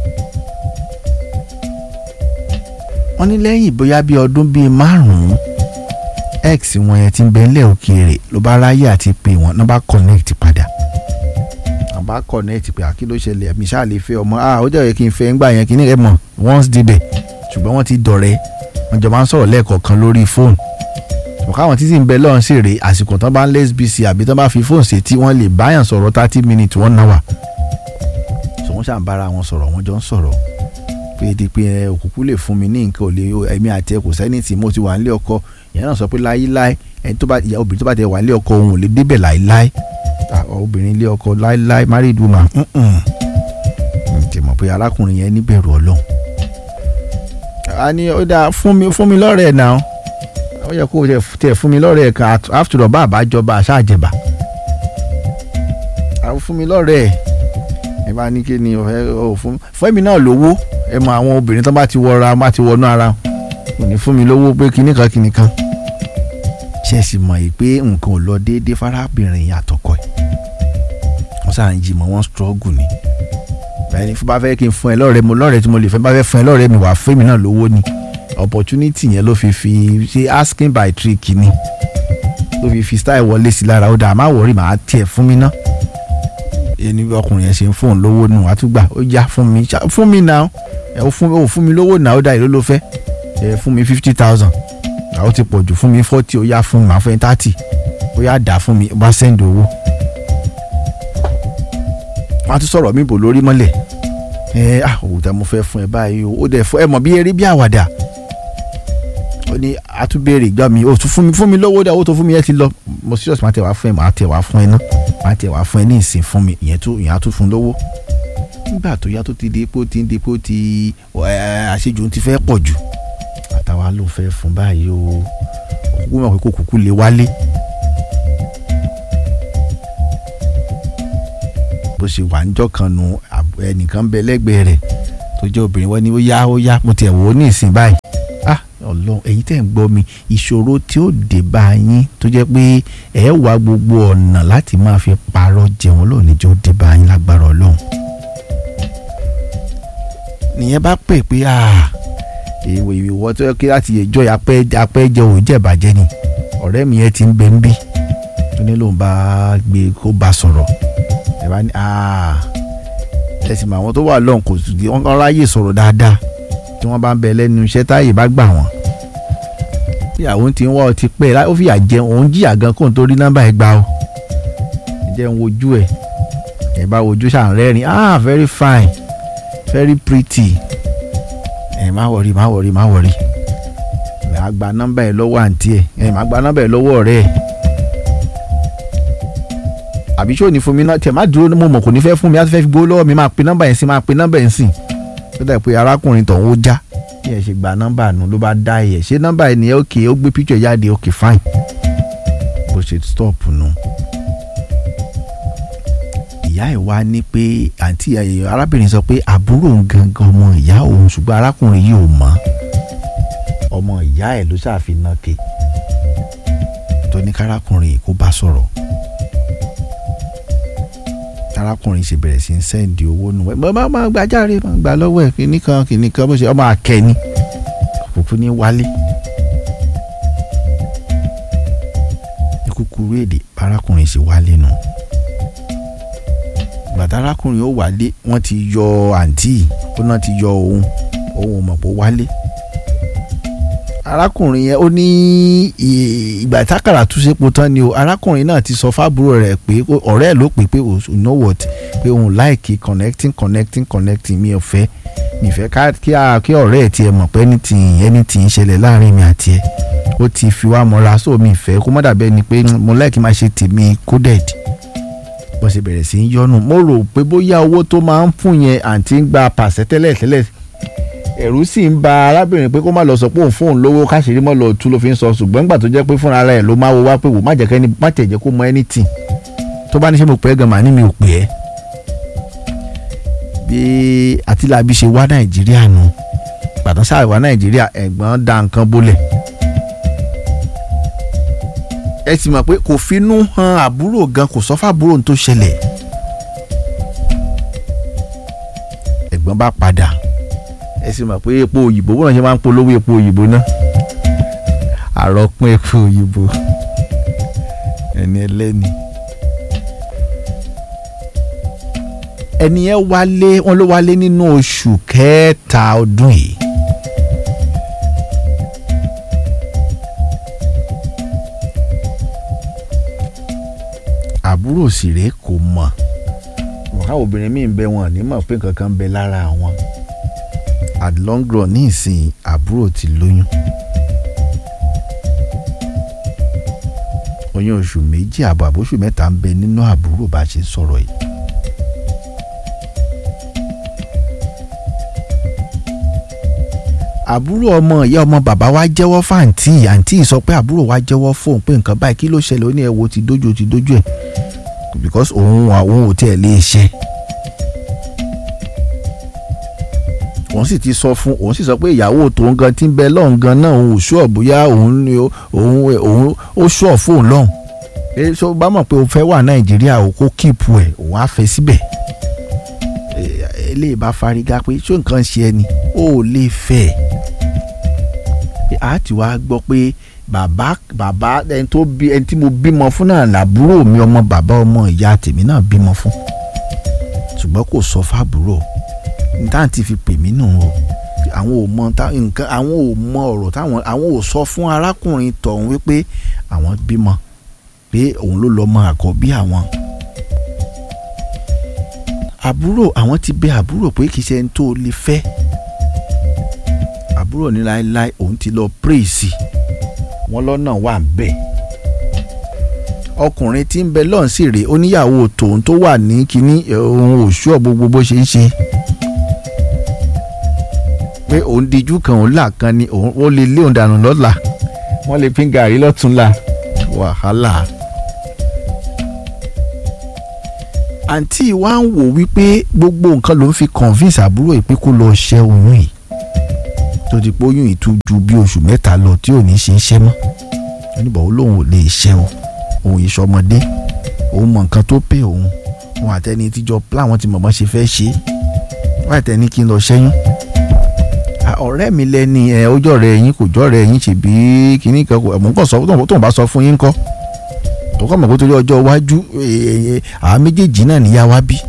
wọ́n ní lẹ́yìn bóyá bíi ọdún bíi márùn-ún x wọn yẹn ti ń bẹ ńlẹ̀ òkèèrè ló bá ráyè àti pé wọn náà bá connect padà wọn bá connect pé àkí ló ṣẹlẹ̀ mi ṣáà lè fẹ́ ọmọ ah ó jẹ́ kí n fẹ́ ńgbà yẹn kí ní rẹ̀ mọ̀ once débẹ̀ ṣùgbọ́n wọ́n ti dọ̀rẹ́ wọn jọ máa ń sọ̀rọ̀ lẹ́ẹ̀kọ̀ọ̀kan lórí fóònù ṣùgbọ́n káwọn títí ń bẹ lọ́run sí rèé àsìkò tán bá ń lẹ́sbíìsì àbí tán bá fi fóònù ṣe tí wọ́n lè báyàn sọ̀rọ̀ thirty minutes one hour so wọ́n ṣàn bára wọn sọ̀rọ̀ wọ́n jọ ń sọ̀rọ̀ pé di pé ẹ òkùnkùn lè fún mi ní nǹkan ò lè ẹ̀mí àti ẹ kò sẹ́ni tí mo ti wà nílé ọkọ ìyẹn náà sọ pé láíláí ẹni tó bá ìyá obìnrin tó bá tẹ wà nílé ọkọ òun ò lè débẹ̀ láíláí obìnrin ilé ọkọ láíláí married woman ǹjẹ́ mọ̀ pé arákùnrin yẹn níbẹ̀rù ọlọ́run. a ní ó dáa fún mi fún mi lọ́rẹ̀ẹ́ náà ó yẹ kó tẹ̀ fún mi lọ́rẹ̀ẹ́ kan after all bá àbájọba àṣàjẹbà fún mi lọ́rẹ̀ẹ́ ẹ bá ní kí ni ọ fún fẹ́mi náà lówó ẹ mọ àwọn obìnrin tó bá ti wọra bá ti wọnú ara kò ní fún mi lówó pé kinní kan kinní kan ṣe sì mọ̀ yìí pé nǹkan ò lọ déédéé fárábìnrin àtọkọ ẹ̀ wọ́n sáà ń jí mọ́ wọ́n struggle ni báyìí ní fún bá fẹ́ kí n fún ẹ lọ́rẹ̀ẹ́ mo lọ́rẹ̀ẹ́ tí mo lè fẹ́ bá fẹ́ fún ẹ lọ́rẹ̀ẹ́ mi wà fẹ́mi náà lówó ni opportunity yẹn ló fi fi ṣe asking by trick ni ló fi fi style wọlé sí lára ó dà má wọrí màá tiẹ̀ fún mi ná ẹni ọkùnrin yẹn ṣe ń fóun lówó nù àtúgbà ó yá fún mi fún mi náà ẹ ó fún ó fún mi lówó náà ó dà ìlú ló fẹ́ ẹ fún mi fifty thousand àwọn ti pọ̀ jù fún mi forty ó yá fún mi màá fún mi thirty ó yá dà fún mi bá send owó. wọ́n á tún sọ̀rọ̀ mi bò lórí mọ́lẹ̀ ẹ ah òwúta mo fẹ́ fún ẹ báyìí o ó dẹ̀ fún ẹ mọ̀ bí eré bí àwàdà ó ní àtúbẹ̀rẹ̀ ìgbà mi ó tún fún mi fún mi lówó dà ó tó fún mi ẹ ti lọ mo serious máa tẹ̀ wá fún ẹ máa tẹ̀ wá fún ẹ náà máa tẹ̀ wá fún ẹ ní ìsìn fún mi ìyẹn tó ìyẹn á tún fún lówó nígbà tó yá tó ti di pé ó ti ń di pé ó ti àṣejù ti fẹ́ pọ̀ jù àtàwa ló fẹ́ fún báyìí o òkúkú mọ̀ pé kò kúkú lè wálé. bó ṣe wà níjọ́ kan nu ẹnìkan bẹ lẹ́gbẹ̀ẹ́ rẹ̀ tó jẹ́ obìnrin wọ́n ní ó yá ó yá mo tiẹ̀ wò ó ní ìsìn báyìí ah ọlọ́run ẹ̀yin tẹ́ ń gbọ́ mi ìṣòro tí ó dé bá yín tó jẹ́ pé ẹ̀ wá gbogbo ọ̀nà láti máa fi parọ́ jẹun lónìí jẹ́ ó dé bá yín lágbára ọlọ́run nìyẹn bá pè pé ah èèwọ̀ ìwọ tó yẹ kí láti ẹjọ́ apẹ́ apẹ́ jẹ òun jẹ̀bàjẹ́ ni ọ̀rẹ́ mi yẹn ti ń bẹ ń bí tó ní lòun bá gbé kó bá sọ̀rọ̀ ẹ bá ní ẹ sì mọ àwọn tó wà lọ́hùn kò sì wọ́n kàn ráyè sọ̀rọ̀ dáadáa tí wọ́n bá ń bẹ lẹ́nu iṣẹ́ táyè bá gbà wọ́n ìyàwó ti ń wá ọ ti pẹ́ lá- ó fìyà jẹ òun jìyà gan kóun tó rí nọ́mbà ẹ̀ gbà o ẹ jẹ́ ń wojú ẹ̀ ẹ bá wojú ṣàn rẹ́rìn ah very fine very pretty ẹ má wọrí má wọrí má wọrí ẹ á gba nọ́mbà ẹ lọ́wọ́ àǹtí ẹ ẹ má gba nọ́mbà ẹ lọ́wọ́ ọ̀rẹ́ ẹ àbí ṣó ní fún mi náà tẹ má dúró mo mọ̀ kò ní fẹ́ fún mi á fẹ́ fi gbowó lọ́wọ́ mi máa pe nọ́mbà yẹn sí máa pe nọ́mbà yẹn sí tó dà pé arákùnrin tọ̀hún ó já bí ẹ ṣe gba nọ́mbà nù ló bá dá ẹ ṣé nọ́mbà ẹ nìyẹn òkè ó gbé píkṣọ̀ jáde òkè fine bó ṣe stop nù. ìyá ẹ̀ wá ní pé àǹtí ẹ̀, arábìnrin sọ pé àbúrò òun gangan ọmọ ìyá òun ṣùgbọ́n arákùnrin yìí ò mọ̀ ọmọ ìyá ẹ̀ ló ṣàfihàn ke tó ní kárákùnrin yìí kó bá sọ̀rọ̀ arákùnrin ṣe bẹ̀rẹ̀ sí ń sẹ́ǹdì owó nù ẹ̀ máa máa gba járe máa gbà lọ́wọ́ ẹ̀ kìíní kan kìíní kan bó ṣe ọmọ akẹ́ni òkùnkùn ní wálé. ní kúkúrú èdè arákùnrin ṣe wálé nù. bàtà arákùnrin ó wálé wọ́n ti yọ àǹtí ó náà ti yọ òun òun ò mọ̀ pé ó wálé. arákùnrin yẹn ó ní ì- ìgbà tákàrà tún sépo tán ni o arákùnrin náà ti sọ fábúrò rẹ̀ pé ó- ọ̀rẹ́ ẹ̀ ló pè pé o you know what pé òun láìkí connecting connecting connecting mi ò fẹ́ mi fẹ́ ká kí a kí ọ̀rẹ́ ẹ̀ tiẹ̀ mọ̀ pé anything anything ń ṣẹlẹ̀ láàrin mi àti ẹ̀ ó ti fi wá mọ́ra so mi fẹ́ kó má dàbẹ́ ni pé mo láìkí máa ṣe tèmi coded bó ṣe bẹ̀rẹ̀ sí í yọnu mo rò pé bóyá owó tó máa ń fún yẹn àǹtí ń gba pàṣẹ tẹ́lẹ̀ tẹ́lẹ̀ ẹ̀rù sì ń ba arábìnrin pé kó má lọ sọ pé òun fóun lówó káṣírí mọ́ lọ tú ló fi ń sọ ṣùgbọ́n nígbà tó jẹ́ pé fúnra rẹ̀ ló máa wo wá pé wò má jẹ́ kẹ́ni má tẹ̀ jẹ́ kó mọ anything tó bá ní ṣe mo pè é gan màá ní mi ò pè é bí àtìlábí ṣe wá nàìjíríà nù pàtó sáà wá nàìjíríà ẹ̀gbọ́n da nǹkan bólẹ̀ ẹ sì mọ̀ pé kò finú han àbúrò gan kò sọ fábúrò tó ṣẹlẹ̀ ẹ̀gbọ́n bá padà ẹ sì mọ̀ pé epo òyìnbó bọ́n ṣe máa ń polówó epo òyìnbó náà àròpin epo òyìnbó ẹni ẹlẹ́ni. ẹni yẹn wálé wọn ló wálé nínú oṣù kẹta ọdún yìí. àbúrò sì rèé kò mọ̀ ọ̀ká obìnrin míì ń bẹ wọn ní mọ̀ pé nǹkan kan ń bẹ lára àwọn at long run ní ìsìn àbúrò ti lóyún oyún oṣù méjì àbọ̀ àbóṣù mẹ́ta ń bẹ nínú àbúrò bá a ṣe sọ̀rọ̀ yìí. àbúrò ọmọ ìyá ọmọ bàbá wa jẹ́wọ́ fáǹtì àǹtí sọ pé àbúrò wa jẹ́wọ́ fóun pé nǹkan báyìí kí ló ṣẹlẹ̀ ó ní ẹ wo ti dójú ti dójú ẹ̀ because òun àwọn ò tiẹ̀ lè ṣe. òun sì ti sọ fún òun sì sọ pé ìyàwó tòun gan ti ń bẹ lọ́hùn gan náà òun ò ṣọ́ bóyá òun ni ó- òun òun ó ṣọ́ fóun lọ́hùn pé ṣó bá mọ̀ pé o fẹ́ wà nàìjíríà o kó kíìpù ẹ̀ òun á fẹ́ síbẹ̀ Eh, eléyìí bá fárígá pé ṣó nǹkan ṣe ẹni ó ò lè fẹ́ ẹ̀ a ti wá gbọ́ pé bàbá bàbá ẹni tó bí ẹni tí mo bímọ fún náà làbúrò mi ọmọ bàbá ọmọ ìyá tèmi náà bímọ fún ṣùgbọ́n kò sọ fábúrò níta ti fi pè mí nù o àwọn ò mọ ta- nǹkan àwọn ò mọ ọ̀rọ̀ táwọn àwọn ò sọ fún arákùnrin tọ̀hún wípé àwọn bímọ pé òun ló lọ́mọ àkọ́bí àwọn àbúrò àwọn ti bẹ àbúrò pé kì í ṣe ẹni tó lè fẹ́ àbúrò ní láéláé òun ti lọ praise wọn lọ́nà wà ń bẹ̀ ọkùnrin tí ń bẹ lọ́n sì rèé oníyàwó tòun tó wà ní kínní ẹ̀, òun ò ṣúọ̀ gbogbo bó ṣe ń ṣe pé òun dijú kan òun là kan ni òun ó lè lé òun dànù lọ́la wọ́n lè pín gàrí lọ́túnla wàhálà. àǹtí wa ń wò wípé gbogbo nǹkan ló ń fi convince àbúrò yìí pé kó lọ ṣẹ́ oyún yìí tó ti pé oyún yìí tún ju bí oṣù mẹ́ta lọ tí ò ní ṣe é ṣẹ́ mọ́ oníbọ̀ ó lóun ò lè ṣẹ́ o òun yìí sọmọdé òun mọ nǹkan tó pè òun òun àtẹni tíjọ plan wọn ti mọ̀mọ́ ṣe fẹ́ ṣe é wọ́n àtẹni kí n lọ ṣẹ́yún Ah, ọ̀rẹ́ mi lẹ́ni ẹ̀ ojú ọ̀rẹ́ yín kò jọ́ ọ̀rẹ́ yín ṣe bí kinní kan kò mọ̀ nǹkan sọ tóun tóun bá sọ fún yín kọ́ tó kọ́ mọ̀ kó torí ọjọ́ iwájú eh, eh, àwọn méjèèjì náà níyà wá bí.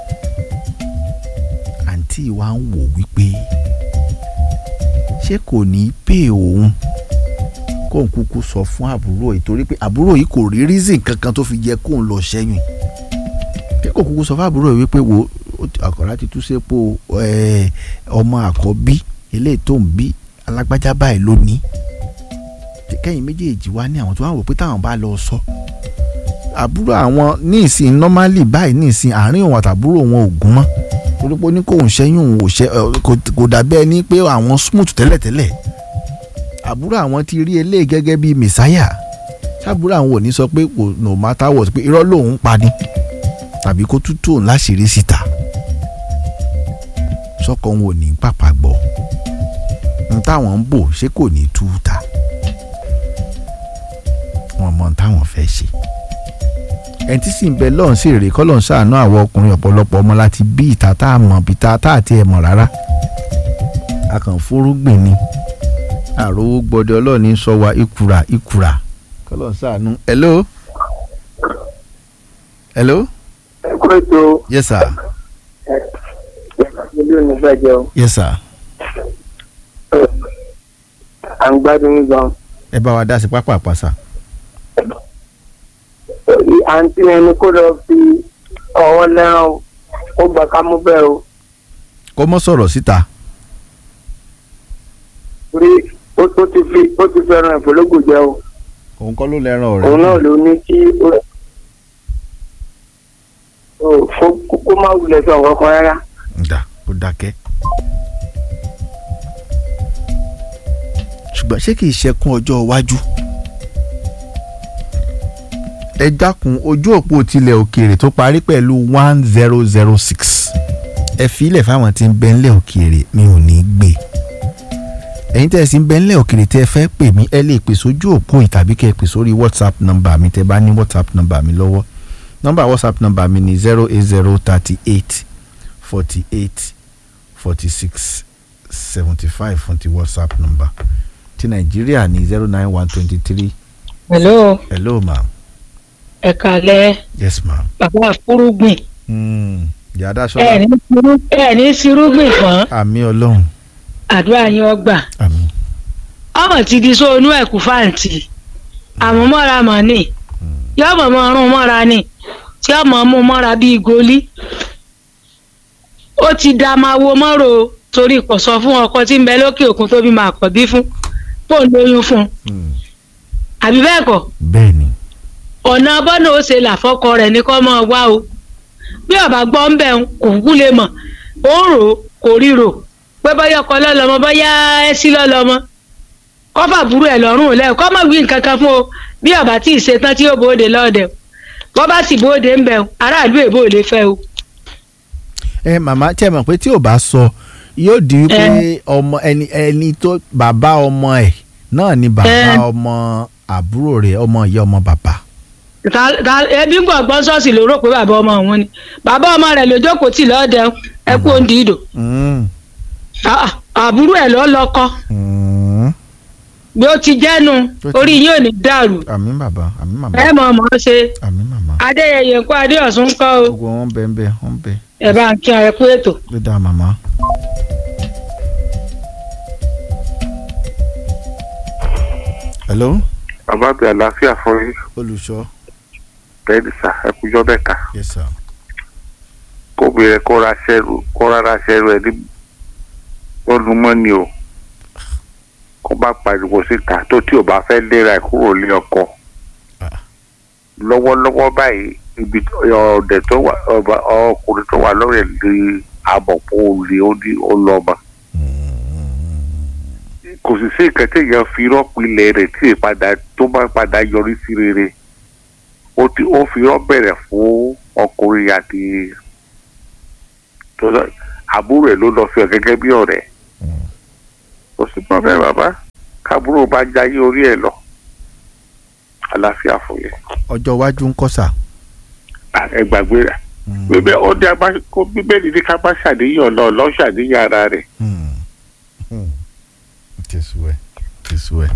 àǹtí wa ń wò wípé ṣé kò ní pè òun kó kóun kúkú sọ fún àbúrò yìí torí pé àbúrò yìí kò rí reason kankan tó fi jẹ́ kóun lọ ṣẹ́yìn pé kò kúkú sọ fún àbúrò yìí wípé wo ó ti- àkọ́rá ti tú sépo ẹ̀, ọmọ àkọ́bí eléyìí tó ń bí alágbájá báyìí lónìí kẹ́yìn méjèèjì wá ní àwọn tó wà wò pé táwọn bá lọ sọ àbúrò àwọn ní ìsìn normally báyìí ní ìsìn àárín òun àtàbúrò wọn ò gún mọ́ torí pé ó ní kóun ṣẹ́yìn òun ò ṣẹ́ ẹ, kò- kò dàbí ẹni pé àwọn smooth tẹ́lẹ̀tẹ́lẹ̀ àbúrò àwọn ti rí eléyìí gẹ́gẹ́ bíi mẹ̀sáyà sábúrò àwọn ò ní sọ pé kò no matter what pé irọ́ lòun ń pa ni tàbí kó tútù òun láṣìírí síta sọ́kọ òun ò ní pàpà gbọ́ n táwọn ń bò ṣé kò ní tú ta wọn mọ n táwọn fẹ́ ṣe ẹni tí sì ń bẹ lọ́hùn sí èrè kọ́lọ́hún ṣàánú àwọn ọkùnrin ọ̀pọ̀lọpọ̀ ọmọ láti bí ìta tá a mọ̀ bí ta tá a ti ẹ̀ mọ̀ rárá a kàn fúrúgbìn ni àròwó gbọdẹ ọlọ́ọ̀ni sọ wa ìkùrà ìkùrà kọ́lọ́hún ṣàánú. hello hello ẹ kó ètò yes sir ilé onígbàjẹ́ o yes sir à ń gbádùn yín gan. ẹ bá wa dá sí pápá àpàṣà. àǹtí ẹni kó lọ fi ọwọ́ lẹ́ràn o ó gbà ká mú bẹ́ẹ̀ o kó mọ́ sọ̀rọ̀ síta torí ó ó ti fi ó ti fẹ́ràn ìfọlógún jẹ o òun kọ́ ló lẹ́ràn òun ọ̀rẹ́ náà ló ní kí ó ó kó- kó kó má wulẹ̀ sọ nǹkan kan rárá. ǹda kó dákẹ́. ṣùgbọ́n ṣé kìí ṣẹkún ọjọ́ iwájú. ẹ dákun ojú òpó tilẹ̀ òkèèrè tó parí pẹ̀lú one zero zero six ẹ filẹ̀ fáwọn tí ń bẹ ńlẹ̀ òkèèrè mi ò ní gbé ẹ̀yin tẹ́ ẹ sì ń bẹ ńlẹ̀ òkèèrè tẹ́ ẹ fẹ́ pè mí ẹ lè pè sójú òpó yìí tàbí kẹ́ ẹ pè sórí whatsapp nọ́mbà mi tẹ́ bá ní whatsapp nọ́mbà mi lọ́wọ́ nọ́mbà whatsapp nọ́mbà mi ni zero eight zero thirty eight forty eight forty six seventy five fún ti whatsapp number ti nàìjíríà ní zero nine one twenty three hello hello ma ẹ kálẹ́ yes ma. bàbá fúrúgbìn Mm. yàrá ẹ sọlá ní sírú- ẹ ní sírúgbìn fún àmì ọlọ́run àdúrà yín ọgbà àmì ọmọ ti di sóònù ẹkú fáǹtì àmọ́ mọ́ra mọ́ ni yọmọ mọ ọrùn mọ́ra ni tí ọmọ mú mọ́ra bíi goli ó ti da máa wo mọ́rò torí kò sọ fún ọkọ tí ń bẹ lókè òkun tó bí máa kọ̀ bí fún kó ń lóyún fún un Mm. àbí bẹ́ẹ̀ kọ́ bẹ́ẹ̀ ni ọ̀nà bọ́nà ó ṣe làfọ́kọ rẹ̀ ní kọ́ máa wá o bí ọba gbọ́ ń bẹ̀ ń kò kú lè mọ̀ ó ń rò ó kò ríro pé bọ́yá ọkọ lọ́lọ́mọ bọ́yá ẹsí lọ́lọ́mọ kọ́fà burú ẹ̀ lọ́rùn lẹ́ kọ́ mọ̀ wí nǹkan kan fún o bí ọba tí ì ṣetán tí ó bóde lọ́ọ̀dẹ̀ bọ́ bá sì bóde ń bẹ̀ aráàlú èbó ò lè fẹ́ o. ẹ màmá tí ẹ mọ̀ pé tí ò bá sọ yóò di wípé ọmọ ẹni ẹni tó bàbá ọmọ ẹ̀ náà ni bàbá Ẹ. ọmọ àbúrò rẹ̀ ọmọ ìyá ọmọ bàbá. Ta- ta- ẹbí ń gbọ̀ngbọ́n ṣọ́ọ̀ṣì ló rò pé bàbá ọmọ òun ni bàbá ọmọ rẹ̀ ló jókòó tì lọ́ọ̀dẹ̀ ẹ kú òǹdí ìdò Mm. Ah, ah, àbúrò ẹ̀ lọ́ lọ́kọ́ Mm. bí ó ti jẹ́nu Ó ti- orí yín ò ní dàrú àmì bàbá àmì màmá ẹ mọ̀ mọ̀ ọ́ ṣe àmì màmá adéyẹyẹ ńkọ́ adéọ̀sùn ńkọ́ o gbogbo wọn bẹ ń bẹ wọn bẹ ẹ bá ń kí ọ ẹ kú ètò. ló dáa màmá. hello bàbá bẹ àlàáfíà fún yín olùṣọ́ bẹ́ẹ̀ni sà ẹkùjọ mẹ́ta yes sir. kóbìnrin kóra ṣẹrù kóra ra ṣẹrù ẹ ní lọ́dúnmọ́ni o kó bá pariwo síta tó tí ò bá fẹ́ léra ẹ̀ kúrò lé ọkọ Ah. lọ́wọ́lọ́wọ́ báyìí ibi ọ̀dẹ̀ tó wà ọba ọkùnrin tó wà lórí ẹ̀ lè àbọ̀pọ̀ olè ó ní ọlọ́mọ kò sì sí nǹkan tí èèyàn fi rọ́pò ilẹ̀ rẹ̀ tí ìpadà tó bá padà yọrí sí rere ó ti ó fi rọ́ bẹ̀rẹ̀ fún ọkùnrin àti tó lọ- àbúrò ẹ̀ ló lọ fi hàn gẹ́gẹ́ bí ọ̀rẹ́ kò sí pọ́nbẹ́ bàbá kábúrò bá jáyé orí ẹ̀ lọ àlàáfíà fún yẹn ọjọ́ iwájú ń kọ́ sà. À, ẹ gbàgbé rẹ̀ bíbẹ́ ó dé abá kó bíbélì ní ká bá ṣàníyàn lọ lọ́ ṣàníyàn ara rẹ̀ tẹ̀sùwẹ̀ tẹ̀sùwẹ̀.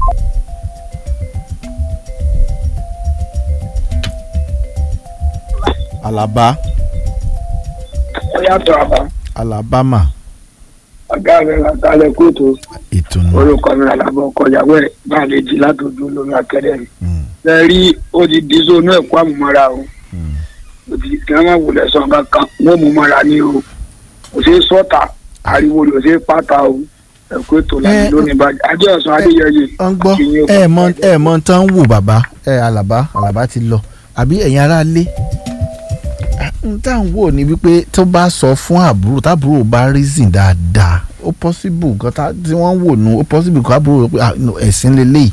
alaba ó yàtọ̀ àbá alabama ọ̀gá rẹ̀ látàlẹ̀ kóòtù ìtùnú orúkọ mi àlàbọ̀ ọkọ̀ ìyàwó ẹ̀ bá lè jí látòjú lórí akẹ́rẹ́ mi. Mm, ẹ rí ó ti di sónú ẹ̀kọ́ àmúmọ́ra o mm. ó ti kí wọ́n máa wulẹ̀ sọ kankan wọ́n mú mọ́ra ní o kò sí sọ́tà ariwo ló ṣe pátá o ẹ̀kọ́ ètò làbí Ẹ, lónìí bàjẹ́ ajé ọ̀sán adéyẹyẹ ọ ń gbọ́ àti yín o. ẹ mọ ẹ mọ tán wò bàbá ẹ alàbá alàbá ti lọ àbí ẹ̀yin ará lé n tá à ń wò ní wípé tó bá sọ fún àbúrò tábúrò bá reason dáadáa ó possible nǹkan tá- tí wọ́n ń wò nù ó possible kó àbúrò rò pé ah, no, ẹ̀sìn lélẹ́yìí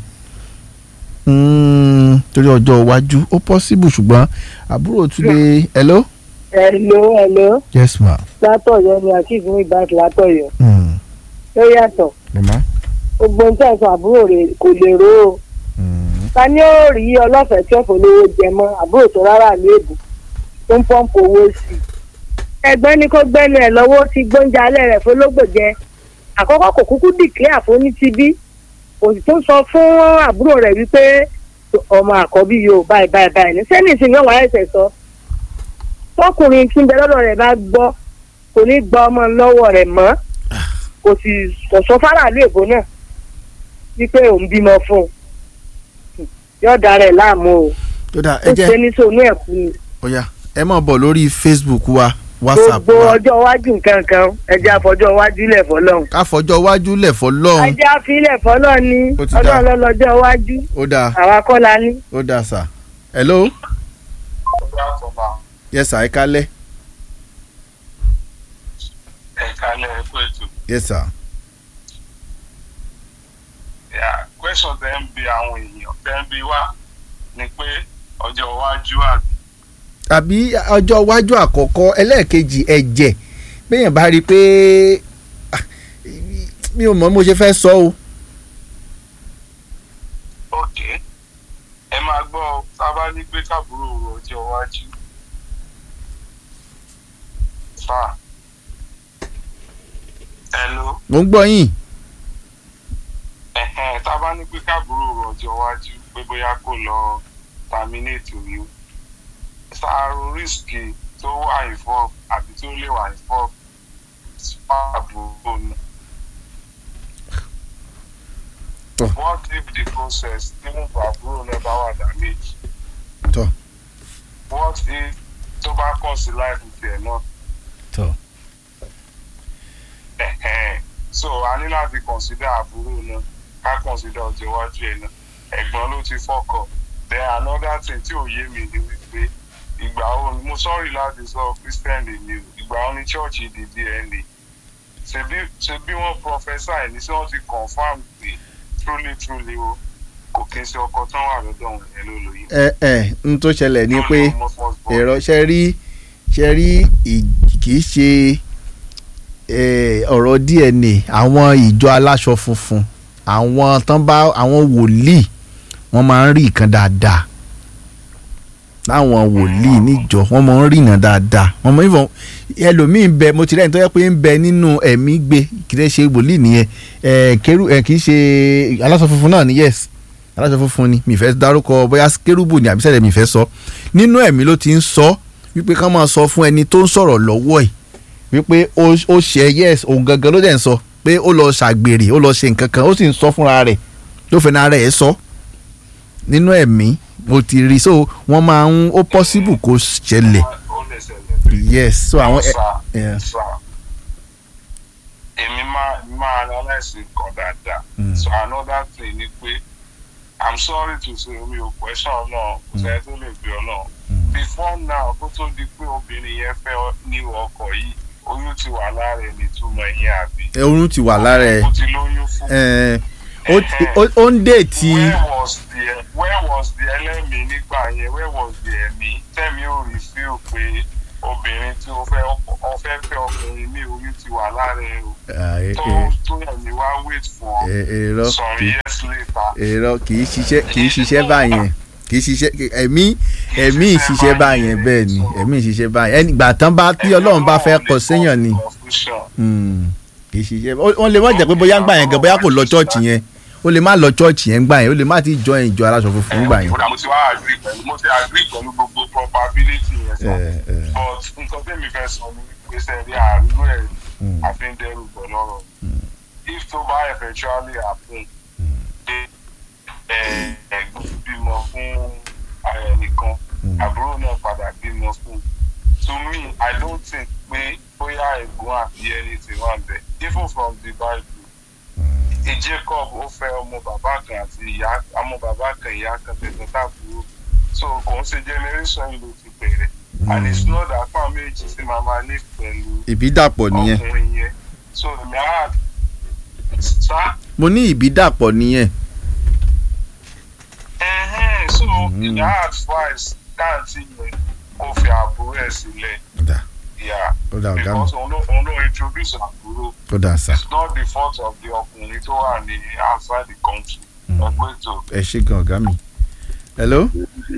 Mm, torí ọjọ́ iwájú ó possible ṣùgbọ́n àbúrò tún lè hello. hello hello yes ma. látọ̀yọ́ ni akeem ní bank látọ̀yọ́ Mm, ó yàtọ̀ mama. gbogbo ohun tí ẹ̀sán àbúrò rẹ̀ kò lè ró o Mm, ta ni ó rí ọlọ́fẹ̀ẹ́ tí ọ̀fọ̀ lówó jẹ mọ́ àbúrò tó rárá léèbù tó ń pọ́ǹpù owó sí i ẹgbẹ́ ní kó gbẹ́nu ẹ̀ lọ́wọ́ tí gbóúnjẹ alẹ́ rẹ̀ fọlọ́gbò jẹ àkọ́kọ́ kò kúkú dìklẹ́ àfoní ti bí kò sì tún sọ fún àbúrò rẹ̀ wípé ọmọ àkọ́bí yóò báyìí báyìí báyìí ní sẹ́ni ìsìn yóò wáyé ẹ̀sẹ̀ sọ tọkùnrin tí ń bẹ lọ́dọ̀ rẹ̀ bá gbọ́ kò ní gba ọmọ lọ́wọ́ rẹ̀ mọ́ kò sì sọ̀sọ́ fáráàlú èbó náà wípé òun bímọ fún un yóò dára ẹ̀ láàmú o tó dáa ó ẹ ṣe jẹ́ ní sóònù ẹ̀kú ni ó yá ẹ máa bọ̀ lórí facebook wa whatsapp gbogbo wa ọjọ́ iwájú nǹkan kan ẹjẹ́ àfọjọ́ iwájú ilẹ̀ fọlọ́run ká fọjọ́ iwájú lẹ̀ fọlọ́run ẹjẹ́ àfilẹ̀ fọlọ́run ní Ó ti dáa. ọlọ́run lọ́lọ́jọ́ iwájú ó dáa àwa kọ́ la ní. ó dáa sà hello yes sà ẹ kálẹ̀ ẹ̀ka lẹ̀ ẹ̀kọ́ ètò yes sà Yeah, question tẹ́ ń bi àwọn èèyàn tẹ́ ń bi wá ni pé ọjọ́ iwájú àbí àbí ọjọ́ iwájú àkọ́kọ́ ẹlẹ́ẹ̀kejì ẹ̀jẹ̀ béèyàn bá rí i pé ah, mi ò mọ̀ mo ṣe fẹ́ sọ o ok ẹ máa gbọ́ ọ, tá a bá ní pé káàbúrò rò ọjọ́ iwájú fà hello mo ń gbọ́ yín ẹ̀hẹ́n tá a bá ní pé káàbúrò rò ọjọ́ iwájú pé bóyá kò lọ terminate oyún ṣàrò rísìkì tó wà involve àbí tó lè wà involve fún àbúrò náà. Tọ́. What if the process even for àbúrò náà bá wà damage? Tọ́. What if tó bá kàn sí life tiẹ̀ náà? tọ́ Ẹ̀hẹ́n. So a ní láti consider àbúrò náà ká consider ọjọ́ iwájú ẹ̀ náà. Ẹ̀gbọ́n ló ti fọ́kọ̀. Then another thing tí ò yé mi ni wípé ìgbà wo mo sọ́ọ̀rì láti sọ Christian lè mi o ìgbà wo ni church di DNA. Ṣebí ṣebí wọ́n prophesy ní sí wọ́n ti confam pé truly truly o kò kí n ṣe ọkọ tán wà lọ́dọ̀ wọn yẹn ló lóyún. ẹ ẹ n tó ṣẹlẹ̀ ni pé Mo first born. èrò ṣe rí ṣe rí ì- kì í ṣe eh, ọ̀rọ̀ DNA àwọn ìjọ aláṣọ funfun àwọn tán bá àwọn wòlíì wọ́n máa ń rí nǹkan dáadáa láwọn wòlíì níjọ wọ́n máa ń rí nǹkan dáadáa wọ́n máa ń fọ ẹlòmíín bẹ mo ti rẹ́ni tó yẹ pé ń bẹ nínú ẹ̀mí gbé kì í ṣe wòlíì nìyẹn ẹ̀ kérú ẹ̀ kì í ṣe aláṣọ funfun náà ni yes aláṣọ funfun ni mi fẹ́ dárúkọ bóyá kérúbù ni àbísẹ̀lẹ̀ mi fẹ́ sọ nínú ẹ̀mí ló ti ń sọ wípé ká máa sọ fún ẹni tó ń sọ̀rọ̀ lọ́wọ́ ẹ̀ wípé ó ó ṣe yes òun gangan ló dẹ̀ ń sọ pé ó lọ ṣàgbèrè ó lọ ṣe nǹkan kan ó sì ń sọ fúnra rẹ̀ tó fẹ́ náà rẹ̀ ẹ̀ sọ nínú ẹ̀mí mo ti rí so wọ́n máa ń ó possible kó ṣẹlẹ̀ Ó lè ṣẹlẹ̀. yes so àwọn ẹ Sà, yeah. sà. èmi máa máa analyse nǹkan dáadáa. Mm. so another thing ni pé i'm sorry to say mi ò question náà kò sẹ́ni tó lè gbé ọ náà. before now kó tó di pé obìnrin yẹn fẹ́ ní ọkọ̀ yìí oyún ti wà lára ẹ̀ nítumọ̀ ẹ̀yìn àbí. oyún ti wà lára ẹ̀ ó ti lóyún fún. ẹ̀ ó ti- ó- ó ń déètì where was the where was the ẹlẹ́mìí nígbà yẹn where was the ẹ̀mí tẹ́mi ò rí fíl pé obìnrin tí o fẹ́ ọ fẹ́ fẹ́ ọkùnrin mi oyún ti wà lára ẹ̀ o Ah, ẹ- tó ẹ- tó ẹ̀mí wá wait for ẹ- èrò some kì í years later. èrò kì í ṣiṣẹ́ kì í ṣiṣẹ́ báyẹn kì í ṣiṣẹ́ ẹ̀mí ẹ̀mí ìṣiṣẹ́ báyẹn bẹ́ẹ̀ ni ẹ̀mí ìṣiṣẹ́ báyẹn ẹni ìgbà tán bá tí ọlọ́run bá fẹ́ kọ séèyàn ni Confusion. Hmm, kì í ṣiṣẹ́ ó- wọ́n lè wọ́n jẹ́ pé bóyá ń gbà yẹn gan bóyá kò lọ chọ́ọ̀chì yẹn ó lè má lọ chọ́ọ̀chì yẹn gbà yẹn ó lè má ti jọ ìjọ aláṣọ funfun gbà yẹn. mo ti wá agree pẹ̀lú mo ti agree pẹ̀lú gbogbo probability yẹn sọ Eh, eh. but nǹkan tẹ́mi fẹ́ sọ ní gbèsè rí àárú ẹ̀ àfihàn pẹ̀lú ọ̀rọ̀ if tó bá eventually happen pé ẹ̀, ẹ̀gbọ́n bímọ fún ara ẹnìkan àbúrò náà padà bímọ fún to me i don't think pé bóyá ẹ̀gbọ́n àbí anything wà bẹ́ẹ̀ even from the bible e jacob ó fẹ́ ọmọ bàbá kan àti ìyá ọmọ bàbá kan ìyá kan tẹ̀sán tàbúrò so kò ń ṣe generation ló ti bẹ̀rẹ̀ and it's not that fún méjì sí màmá ní pẹ̀lú ìbídàpọ̀ nìyẹn ọkùnrin yẹn so èmi á sá mo ní ìbídàpọ̀ nìyẹn. ẹ̀hẹ́n so èmi á advice káàntì yẹn kó fi àbúrò ẹ̀ sílẹ̀ Dà. yeah ó dà ọ̀gá mi because òun ló òun ló introduce àbúrò ó dà sà it's not the fault of the ọkùnrin tó wà ní outside the country ẹgbẹ́ tó. ẹ ṣe gan ọ̀gá mi. hello.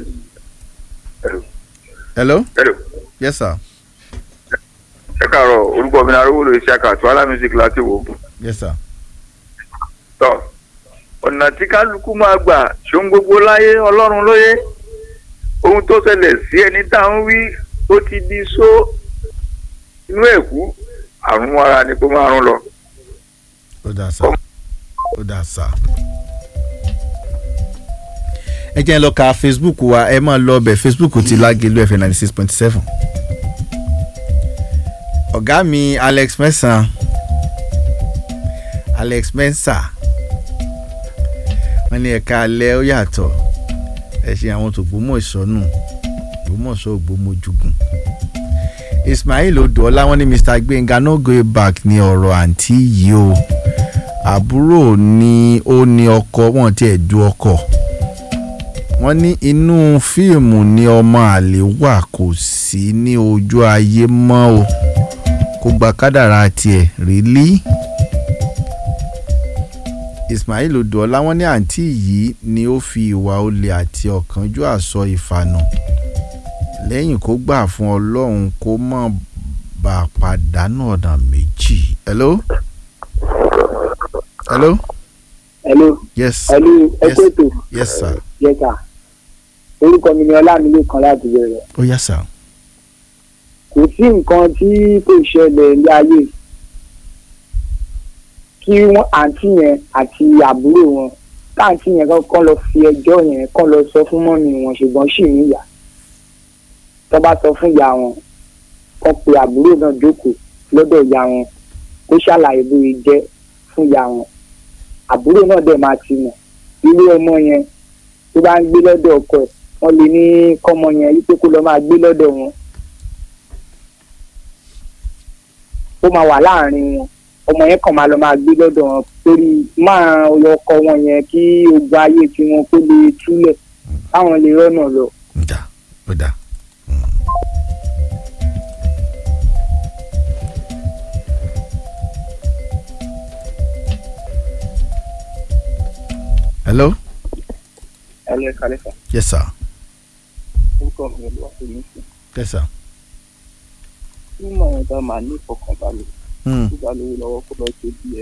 hello. Hello. yes sir. ẹ káàárọ̀ orúkọ mi ni arówólò ìṣàkà tó alá music láti wò ó. yes sir. tọ́ ọ̀nà tí kálukú máa gbà ṣóun gbogbo láyé ọlọ́run lóye ohun tó ṣẹlẹ̀ sí ẹni tá à ń wí ó ti di só inú ẹ̀kú àrùn ara ni kó máa rún lọ. ó dà sà ó dà sà. ẹ jẹ́ ẹ lọ ka facebook wa ẹ máa lọ ọbẹ̀ facebook ti lágẹ̀lú fm ninety six point seven. ọ̀gá mi alex mẹ́sàn-án alex mẹ́sà wọ́n ní ẹ̀ka alẹ́ ó yàtọ̀ ẹ ṣe àwọn tó gbómọ̀ ìsọnù gbómọ̀ṣọ́ ògbómojúgùn ismail odòọlá wọ́n ní mr gbẹ̀ngà no go back ní ọ̀rọ̀ àǹtí yìí o àbúrò ni ó ní ọkọ wọn tiẹ̀ du ọkọ wọ́n ní inú fíìmù ni ọmọ àlè wà kò sí ní ojú ayé mọ́ o kò gba kádàrá tiẹ̀ rí lí ismail odòọlá wọ́n ní àǹtí yìí ni ó fi ìwà olè àti ọ̀kánjúà sọ ìfànà lẹ́yìn kó gbà fún ọlọ́run kó má bà á pàdánù ọ̀nà méjì. hello. hello. hello yes. hello ẹ yes. kó ètò yes sir. yes sir orúkọ mi ni ọlámilékan láti bẹ̀rẹ̀ ó yá sir. kò sí nǹkan tí kò ṣẹlẹ̀ ní ayé kí wọ́n àǹtí yẹn àti àbúrò wọn káàǹtí yẹn kọ́ lọ fi ẹjọ́ yẹn kọ́ lọ sọ fún mọ́mí wọn ṣùgbọ́n sì níyà tó bá sọ fún ìyá wọn kọ́ pe àbúrò náà jókòó lọ́dọ̀ ìyá wọn kó ṣàlàyé bóyá jẹ́ fún ìyá wọn àbúrò náà dẹ̀ máa ti mọ̀ irú ọmọ yẹn tó bá ń gbé lọ́dọ̀ ọkọ ẹ̀ wọ́n lè ní kọ́mọ yẹn wípé kó lọ máa gbé lọ́dọ̀ wọn ó máa wà láàrin wọn ọmọ yẹn kàn máa lọ máa gbé lọ́dọ̀ wọn torí máa ọkọ wọn yẹn kí ogun ayé tiwọn kó lè túlẹ̀ káwọn lè rọ́nà lọ. ó dà ó dà. hello. ẹ lè kalẹ̀ fà yes sir. orúkọ mi ló wà fún mi sí. yes sir. nínú àwọn ọ̀dọ́ máa ní ìfọkànbalẹ̀ Hmm. tó bá lówó lọ́wọ́ kó lọ ṣe díẹ̀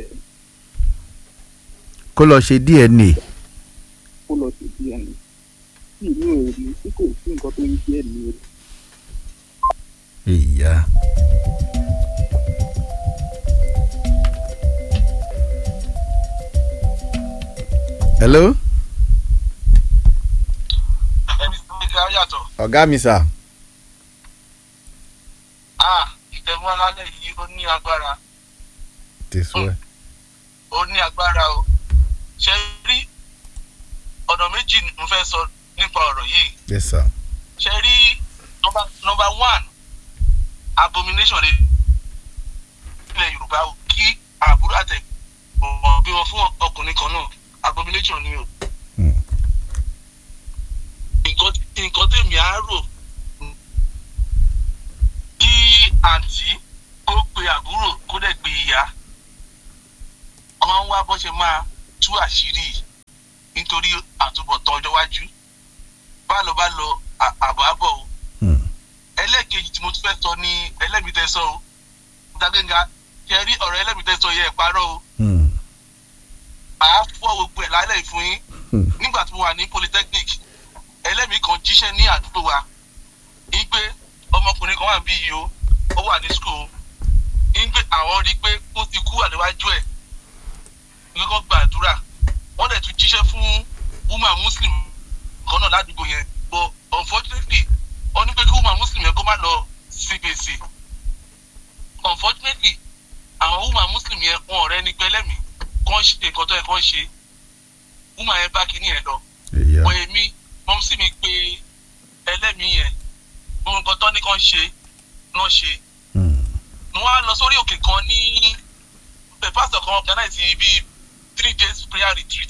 kó lọ ṣe dna. kó lọ ṣe díẹ̀ ni tí ìlú èrè tí kò sí nǹkan tó ń jẹ́ ní èrè. ìyá. hello. ẹni tó ń ga yàtọ̀ ọ̀gá mi sà. ah ìtẹ̀mọ́ alálẹ̀ yìí ó ní agbára tẹ̀sùn ẹ̀. ó ní agbára o ṣe rí ọ̀nà méjì ni mo fẹ́ sọ nípa ọ̀rọ̀ yìí yes sir. ṣe rí nọmba nọmba one abomination rẹ ilẹ̀ yorùbá o kí àbúrò àtẹ̀gbọ́n bí wọn fún ọkùnrin kan náà abomination ni o nǹkan nǹkan tèmi á rò kí àǹtí kó pe àbúrò kó dẹ̀ pe ìyá kan wá bó ṣe máa tú àṣírí yìí nítorí àtúbọ̀tán ọjọ́ iwájú bá lọ bá lọ à- àbọ̀ àbọ̀ o ẹlẹ́ẹ̀kejì tí mo tún fẹ́ sọ ní ẹlẹ́mìtẹ́sọ o dágẹ́gà ṣe rí ọ̀rọ̀ ẹlẹ́mìtẹ́sọ yẹ ẹ̀ parọ́ o àá màá fọ́ gbogbo ẹ̀ lálẹ́ fún yín nígbà tí mo wà ní polytechnic ẹlẹ́mìí kan jíṣẹ́ ní àdúgbò wa ní pé ọmọkùnrin kan wà bí yìí o ó wà ní school ní pé àwọn rí i pé ó ti kú àdéwájú ẹ̀ ní kó gbàdúrà wọ́n dẹ̀ tún jíṣẹ́ fún woman muslim kan náà ládùúgbò yẹn but unfortunately wọ́n ní pé kí woman muslim yẹn kó má lọ sí gbèsè unfortunately àwọn woman muslim yẹn wọn ọ̀rẹ́ ní pẹ́lẹ́mì kàn ṣe nǹkan tó yẹ kàn ṣe woman yẹn bá kíní yẹn lọ wọ èmi mọ́mú sí mi pé ẹlẹ́mìí yẹn gbogbo nǹkan tó ní kàn ṣe náà ṣe mo wá lọ sórí òkè kan ní the pastor kan organize bíi three days prayer retreat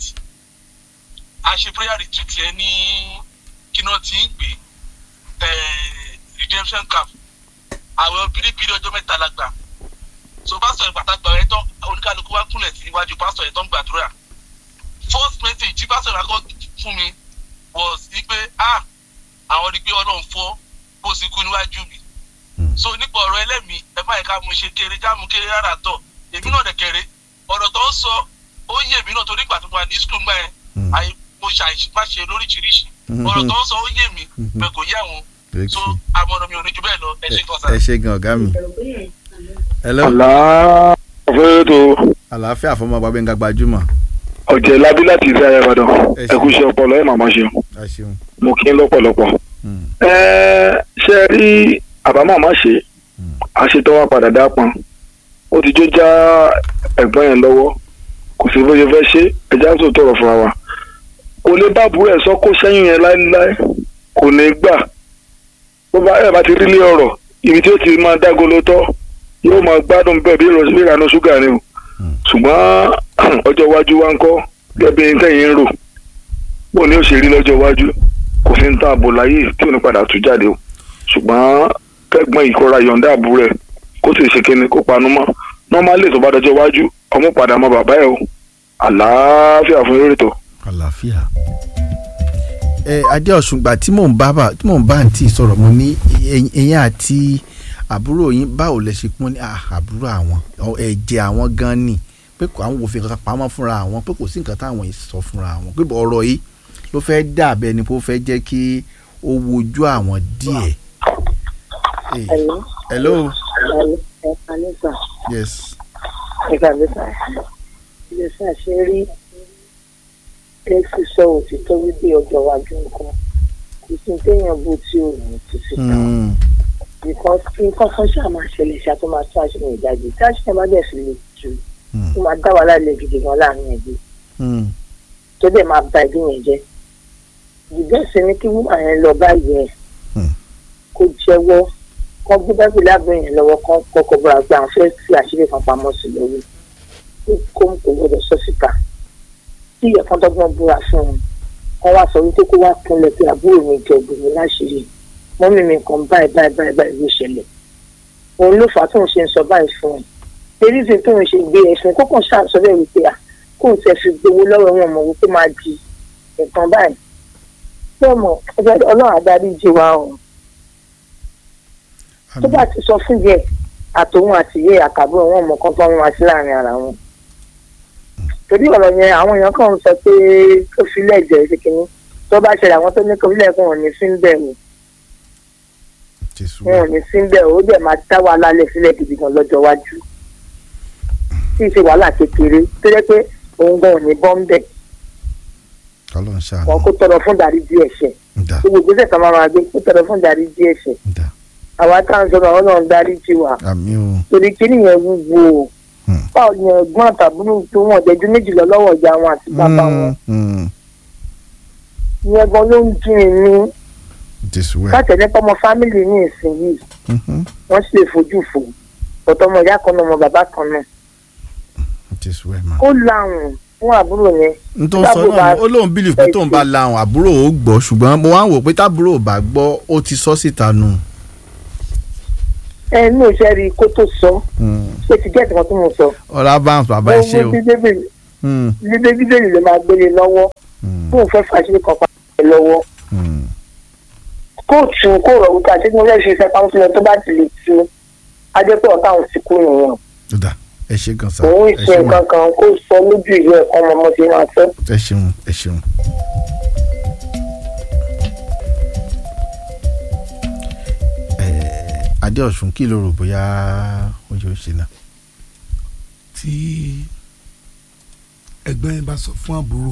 a ṣe prayer retreat yẹn ní kí náà ti ń pè redemption camp àwọn obìnrin bíi ọjọ́ mẹ́ta la gbà so pásítọ̀ yẹn pàtàkì ọ̀rẹ́ tán oníkálukú wá kúnlẹ̀ sí iwájú pásítọ̀ yẹn tó ń gbàdúrà first message tí pásítọ̀ yẹn kọ́ fún mi was ní pé ah àwọn rí i pé ọlọ́run fọ́ bó sì kú níwájú mi so nípa ọ̀rọ̀ ẹlẹ́mìí ẹ má yẹ ká mo ṣe kéré ká mo kéré rárá tọ̀ èmi náà dẹ̀ kéré ọ̀rọ̀ tó ń sọ ó yé mi náà torí ìgbà tó wà ní school gbà yẹn àyè mo ṣàìṣe lóríṣiríṣi ọ̀rọ̀ tó ń sọ ó yé mi bẹ́ẹ̀ kò yé àwọn so àmọ̀ràn mi ò ní ju bẹ́ẹ̀ lọ ẹ ṣe kan sáà. ẹ ṣe gan ọ̀gá mi. hello. àlàáfíà tó. àlàáfíà fún ọmọ bàbá nǹkan gbajúmọ̀. ọ̀jẹ̀ labí láti ìfẹ́ ayé ìbàdàn ẹ kú iṣẹ́ ọpọlọ ẹ̀ màmá ṣeun ẹ ṣeun. mo kí n lọ́pọ̀lọpọ̀. ẹ ṣe rí àbámọ̀ má ṣe àṣetọ́ wa padà dá pọn ó ti jó já ẹ̀gbọ́n yẹn lọ́wọ́ kò sí bó ṣe fẹ́ ṣe ẹja tó tọrọ fún wa kò lè bá àbúrò ẹ̀ sọ kó sẹ́yìn yẹn láéláé kò ní gbà bó bá ẹ̀ bá ti rí lé ọ̀rọ̀ ibi tí ó ti máa dágolo tọ́ yóò máa gbádùn bẹ́ẹ̀ bí ìrànú ṣúgà ni o ṣùgbọ́n ọjọ́ iwájú wa ń kọ́ gẹ́gẹ́ bí tẹ̀yìn ń rò bó ni ó ṣe rí lọ́jọ́ iwájú kò sí ń tán àbò láyé tí ò ní padà tú jáde o ṣùgbọ́n kẹ́gbọ́n ìkọ́ra yọ̀ǹda àbúrò ẹ̀ kó sì ṣe kíni kó panu mọ́ nọ́málì tó bá dọjọ́ iwájú ọmọ padà mọ bàbá ẹ̀ o àlàáfíà fún eré tó. àlàáfíà ẹ adéọ̀sùn gbà tí mò ń bá tí mò ń bá àǹtí sọ̀rọ̀ mo ní ẹ̀yìn àti àbúrò yín báwo lẹ ṣe pọ́n ní àbúrò àwọn ẹ̀jẹ̀ àwọn gan ni pé àwọn òfin kankan pamọ́ fúnra àwọn pé kò sí nǹkan táwọn yìí sọ fúnra àwọn pé ọ̀rọ̀ yìí ló fẹ́ dàbẹ́ ni pé ó fẹ́ jẹ́ kí ó wojú àwọn díẹ̀. Hello. hello. ẹ kalẹ́ sà. yes. ẹ kalẹ́ sà. ilé sà ṣe rí ẹ sì sọ òtítọ́ wípé ọjọ́ iwájú nǹkan kò sí téèyàn bó tí ò ní títí ta because nǹkan kan ṣáà máa ṣẹlẹ̀ ṣáà tó máa tún àṣírí ìdájọ́ tí àṣírí bá dẹ̀ fi lè jù tó máa dá wàhálà lẹ̀ gidi gan láàrin ẹbí tó dẹ̀ máa ba ẹbí yẹn jẹ́ ìgbésẹ̀ ni kí wúmà yẹn lọ báyìí ẹ̀ kó jẹ́wọ́ kán gbé bẹ́ẹ̀ lábẹ́ yẹn lọ́wọ́ kán kọ́kọ́ bọ́ra gbé àwọn fẹ́ẹ́ fi àṣírí kan pamọ́ sí lórí kó kò gbọdọ̀ sọ síta tí ìyẹ̀kan dọ́gbọ́n búra fún un wọ́n wá sọ wípé kó wá kúnlẹ̀ pé àbúrò mi jẹ obìnrin láṣìírí mọ́mí mi kan báyìí báyìí báyìí báyìí ló ṣẹlẹ̀ òun ló fà á tóun ṣe ń sọ báyìí fún un eréṣẹ tóun ṣe gbé ẹ̀sùn kókàn ṣàṣọ bẹ́ẹ̀ wípé à kóun tẹ fi gbowó lọ́wọ́ wọn mọ̀ wípé máa di nǹkan báyìí bẹ́ẹ̀ mọ̀ ọlọ́run adarí jí wa ọ̀hún tó bá ti sọ fún yẹ àtòun àti yẹ àkàbọ̀ wọn mọ̀ kán tó wọn wá sí láàrin ara wọn torí ọ̀rọ̀ yẹn àwọn èèyàn kan sọ pé kó filẹ̀ jẹ́ ṣe kínní tó bá ṣẹlẹ̀ àwọn tó ní kó filẹ̀ kó wọn ní sí ń bẹ̀ wò wọn ò ní sí ń bẹ̀ ó dẹ̀ máa dá wàhálà lẹ̀ sílẹ̀ gidi gan lọ́jọ́ iwájú tí ì ṣe wàhálà kékeré tó jẹ́ pé òun gan ò ní bọ́ ń bẹ̀ wọn kó tọrọ fún darí díẹ̀ ṣẹ̀ gbogbo ìgbésẹ̀ kan máa máa gbé kó tọrọ fún darí díẹ̀ ṣẹ̀ àwa táwọn sọ̀rọ̀ àwọn náà ń darí jí wa torí kí nìyẹn wúwo o báwo ni ẹ̀gbọ́n àtàbúrò tó wọ́n jẹ́jú méjì lọ lọ́wọ́ ìyá wọn àti bàbá wọn. ìyẹn gan ló ń dùn mí. káàtẹ̀ nípa ọmọ fámìlì ní ìsinyìí wọ́n sì lè fojú fò ọ̀tọ̀ ọmọ ìyá kan náà ọmọ bàbá kan náà. ó láwùn fún àbúrò yẹn. n tó ń sọ náà ó lóun bílíf pé tóun bá láwùn àbúrò ó gbọ́ ṣùgbọ́n mo wá ń wò pé tábúrò ò bá gbọ́ ó ti sọ síta nù ẹ ní òṣèré rí kó tó sọ ṣé ti gẹ́ẹ̀tì kan tó mọ̀ sọ. ọ̀rá báńsì bàbá ẹ ṣe o. lídé bíbélì ló máa gbélé lọ́wọ́ fún òun fẹ́ fàṣírí kan pàṣẹ lọ́wọ́. kóòtù kó rọ̀ wípé àti mo fẹ́ fi iṣẹ́ pamọ́ sílẹ̀ tó bá ti lè tu ajẹ́pẹ́ ọ̀tá òun ti kú nìyẹn. ẹ ṣe gan sa òun ẹ ìṣe ṣeun nǹkan kan kó sọ lójú ìlú ẹ̀kọ́ ọmọ ọmọ tí máa fẹ́. ẹ ṣeun ẹ ṣeun. Ẹ, adéọ̀sùn kí ló rò bóyá ó yóò ṣe náà. tí ẹ̀gbọ́n yẹn bá sọ fún àbúrò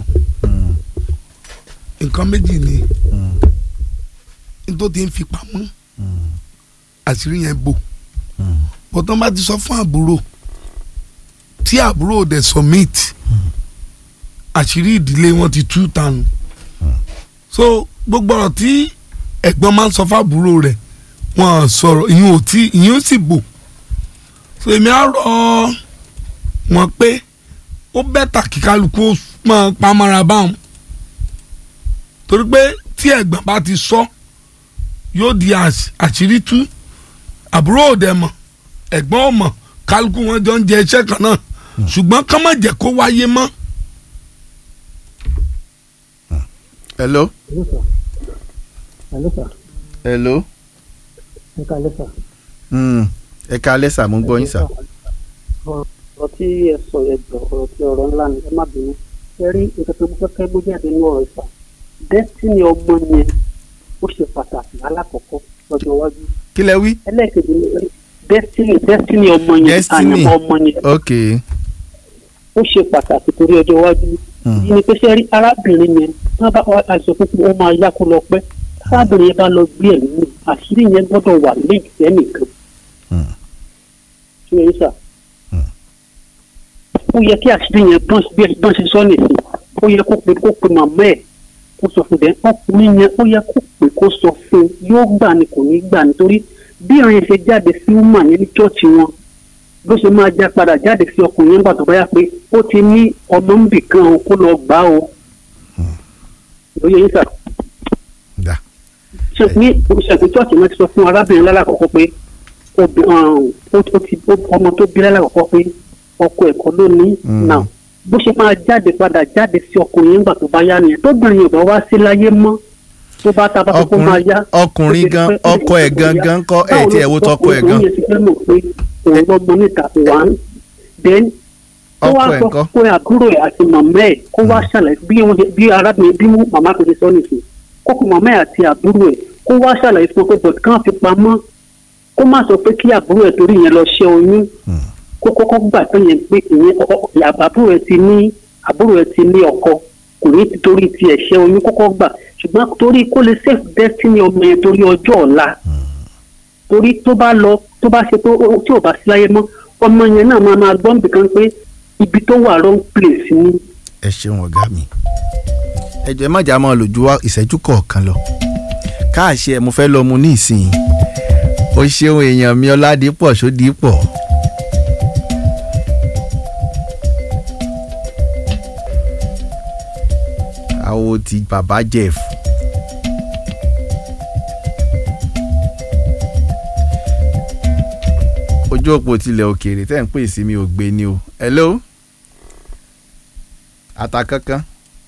nǹkan méjì ni nítorí tí ń fi pamọ́ àṣírí yẹn bò bọ́tán bá ti sọ fún àbúrò tí àbúrò dẹ̀ submit àṣírí ìdílé wọn ti tú tanu so gbogbo ọ̀rọ̀ tí ẹ̀gbọ́n máa ń sọ fún àbúrò rẹ̀ wọn sọ̀rọ̀ ìyẹn ò tí ìyẹn ò sì bò so èmi á rọ wọn pé ó bẹ́tà kí kálukú ó máa pamọ́ra báwọn torí pé tí ẹ̀gbọ́n bá ti sọ yóò di àṣ- àṣírí tú àbúrò òde mọ̀ ẹ̀gbọ́n ò mọ̀ kálukú wọn jọ ń jẹ iṣẹ́ kan náà ṣùgbọ́n ká má jẹ́ kó wáyé mọ́. hello Hello, sir. hello Ẹ káalẹ́ sà. Mm, ẹ káalẹ́ sà mo ń gbọ́ yín sà. ọ̀rọ̀ tí ẹ sọ yẹn jọ ọ̀rọ̀ tí ọ̀rọ̀ ńlá ni ẹ má bínú. ẹ rí nǹkan tó fẹ́ kẹ́ bó jáde ní ọ̀rọ̀ ìfà. destiny ọmọ yẹn ó ṣe pàtàkì alákọ̀ọ́kọ́ lọ́jọ́ iwájú. kí lẹ wí. ẹlẹ́ẹ̀kejì ni pé destiny destiny ọmọ yẹn destiny àyànmọ́ ọmọ yẹn ok ó ṣe pàtàkì torí ọjọ́ iwájú. yìí ni pé ṣe rí arábìnrin yẹn wọ́n bá àìsàn púpọ̀ ó máa yá kó lọ pẹ́ arábìnrin yẹn bá lọ gbé ẹ̀mí mi àṣírí yẹn gbọ́dọ̀ wà léèkì sẹ́nìkan. ṣé yẹn sà. ó yẹ kí àṣírí yẹn bọ́n bọ́n ṣe sọ nìsín ó yẹ kó pe kó pe màmá ẹ̀ kó sọ fún dẹ́ ọkùnrin yẹn ó yẹ kó pe kó sọ fún un yóò gbà ní kò ní gbà nítorí bí ìrìn ṣe jáde sí wúmà yẹn ní chọ́ọ̀chì wọn bó ṣe máa já padà jáde sí ọkùnrin yẹn nígbà tó bá yá pé ó ti ní ọmọ ń bì kan o kó lọ gbà o ló yẹ yín sà. ṣe ní ìṣẹ̀kùn chọ́ọ̀chì náà ti sọ fún arábìnrin lálàkọ́kọ́ pé obì- um, ó ó ti ó- ọmọ tó bí lálàkọ́kọ́ pé ọkọ ẹ̀kọ́ ló ní náà bó ṣe máa jáde padà jáde sí ọkùnrin yẹn nígbà tó bá yá nìyẹn tóbìnrin yóò bá wá sí láyé mọ́ tó bá ta bá tó kó máa yá. ọkùnrin gan ọkọ ẹ̀ gangan kọ́ ẹ̀ tí ẹ̀ wo tọkọ ẹ̀ gan. báwo ló sọ pé òun yẹn ti fẹ́ mọ̀ pé òun gbọ́gbọ́n níta wá ń then kó wá Ọkọ ẹ̀ sọ ńkọ́? pé àbúrò ẹ̀ àti màmá ẹ̀ kó wá ṣàlàyé bí wọ́n ṣe- bí arábìnrin bí màmá tó ṣe sọ nìsín kó kó màmá ẹ̀ àti àbúrò ẹ̀ kó wá ṣàlàyé fún ọ pé bọ̀dù kàn fi pamọ́ kó má sọ pé kí àbúrò ẹ̀ torí yẹn lọ ṣẹ́ oyún kó kọ́kọ́ gbà pé yẹn pé ìyẹn ọ- ọ- àbúrò ẹ̀ ti ní àbúrò ẹ̀ ti ní ọkọ kò ní ti torí ti ẹ̀ṣẹ́ oyún kọ́kọ́ gbà ṣùgbọ́n torí kó lè save destiny ọmọ yẹn torí ọjọ́ ọ̀la torí tó bá lọ tó bá ṣe pé ó- tí ò bá sí láyé mọ́ ọmọ yẹn náà máa máa gbọ́ nbìkan pé ibi tó wà wrong place ni ẹ ṣeun ọ̀gá mi ẹ jọ̀ọ́ ẹ má jà máa lò ju wá ìṣẹ́jú kọ̀ọ̀kan lọ káàṣì ẹ mo fẹ́ lọ mu ní ìsìn o ṣeun èèyàn mi ọládìpọ̀ sódìpọ̀ àwo ti bàbá jeff ojú òpó tilẹ̀ òkèèrè tẹ́ ń pè sí mi ò gbé ni o hello ata kankan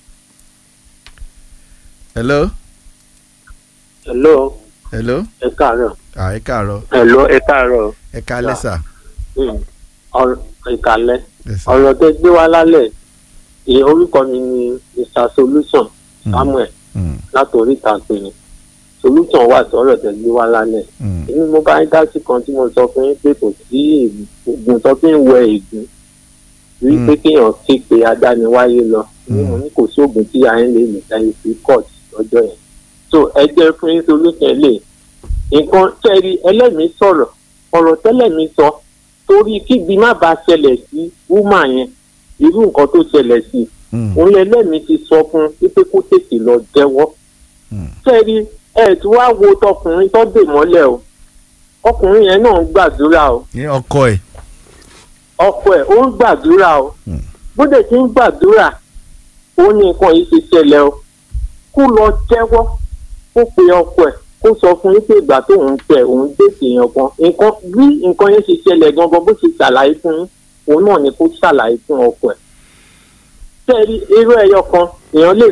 hello hello hello ẹ káàárọ̀ ah ẹ káàárọ̀ hello ẹ káàárọ̀ ẹ káalẹ́ sà Hmm. ọ̀rọ̀ ìkàlẹ̀ Yes, sir. ọ̀rọ̀ tẹ gbé wá lálẹ́ ìyẹn orúkọ mi ni mr solution samuel láti oríta pinnu solution wà sọ̀rọ̀ tẹ gbé wá lálẹ́ èmi mo bá ń dá sí kan tí mo sọ fún yín pé kò sí oògùn tó fi ń wẹ ègún rí pé kéèyàn ké pe adániwáyé lọ ní mo ní kò sí oògùn tí a ń lè lè tẹ́lẹ̀ sí court lọ́jọ́ yẹn so ẹ jẹ́ fún yín solution lè nǹkan tẹ́rí ẹlẹ́mìí sọ̀rọ̀ ọ̀rọ̀ tẹ́lẹ̀mí sọ torí kíbi má bàa ṣẹlẹ̀ sí wúmà yẹn irú nǹkan tó ṣẹlẹ̀ sí òun lẹ́lẹ́mìí ti sọ fún un wípé kó tètè lọ jẹ́wọ́ tẹ́rí ẹ̀ tí wàá wo tọkùnrin tó dè mọ́lẹ̀ o ọkùnrin yẹn náà ń gbàdúrà o ní ọkọ ẹ ọkọ ẹ̀ ó ń gbàdúrà o bó dẹ̀ ti ń gbàdúrà ó ní nǹkan yìí ti ṣẹlẹ̀ o kó lọ jẹ́wọ́ kó pe ọkọ ẹ̀ kó sọ fún yín pé ìgbà tóun tẹ òun déètì èèyàn kan nǹkan bí nǹkan yẹn ṣe ṣẹlẹ̀ gangan bó ṣe ṣàlàyé fún yín òun náà ni kó ṣàlàyé fún ọkọ ẹ̀ tẹ́rí irú ẹyọ kan èèyàn lè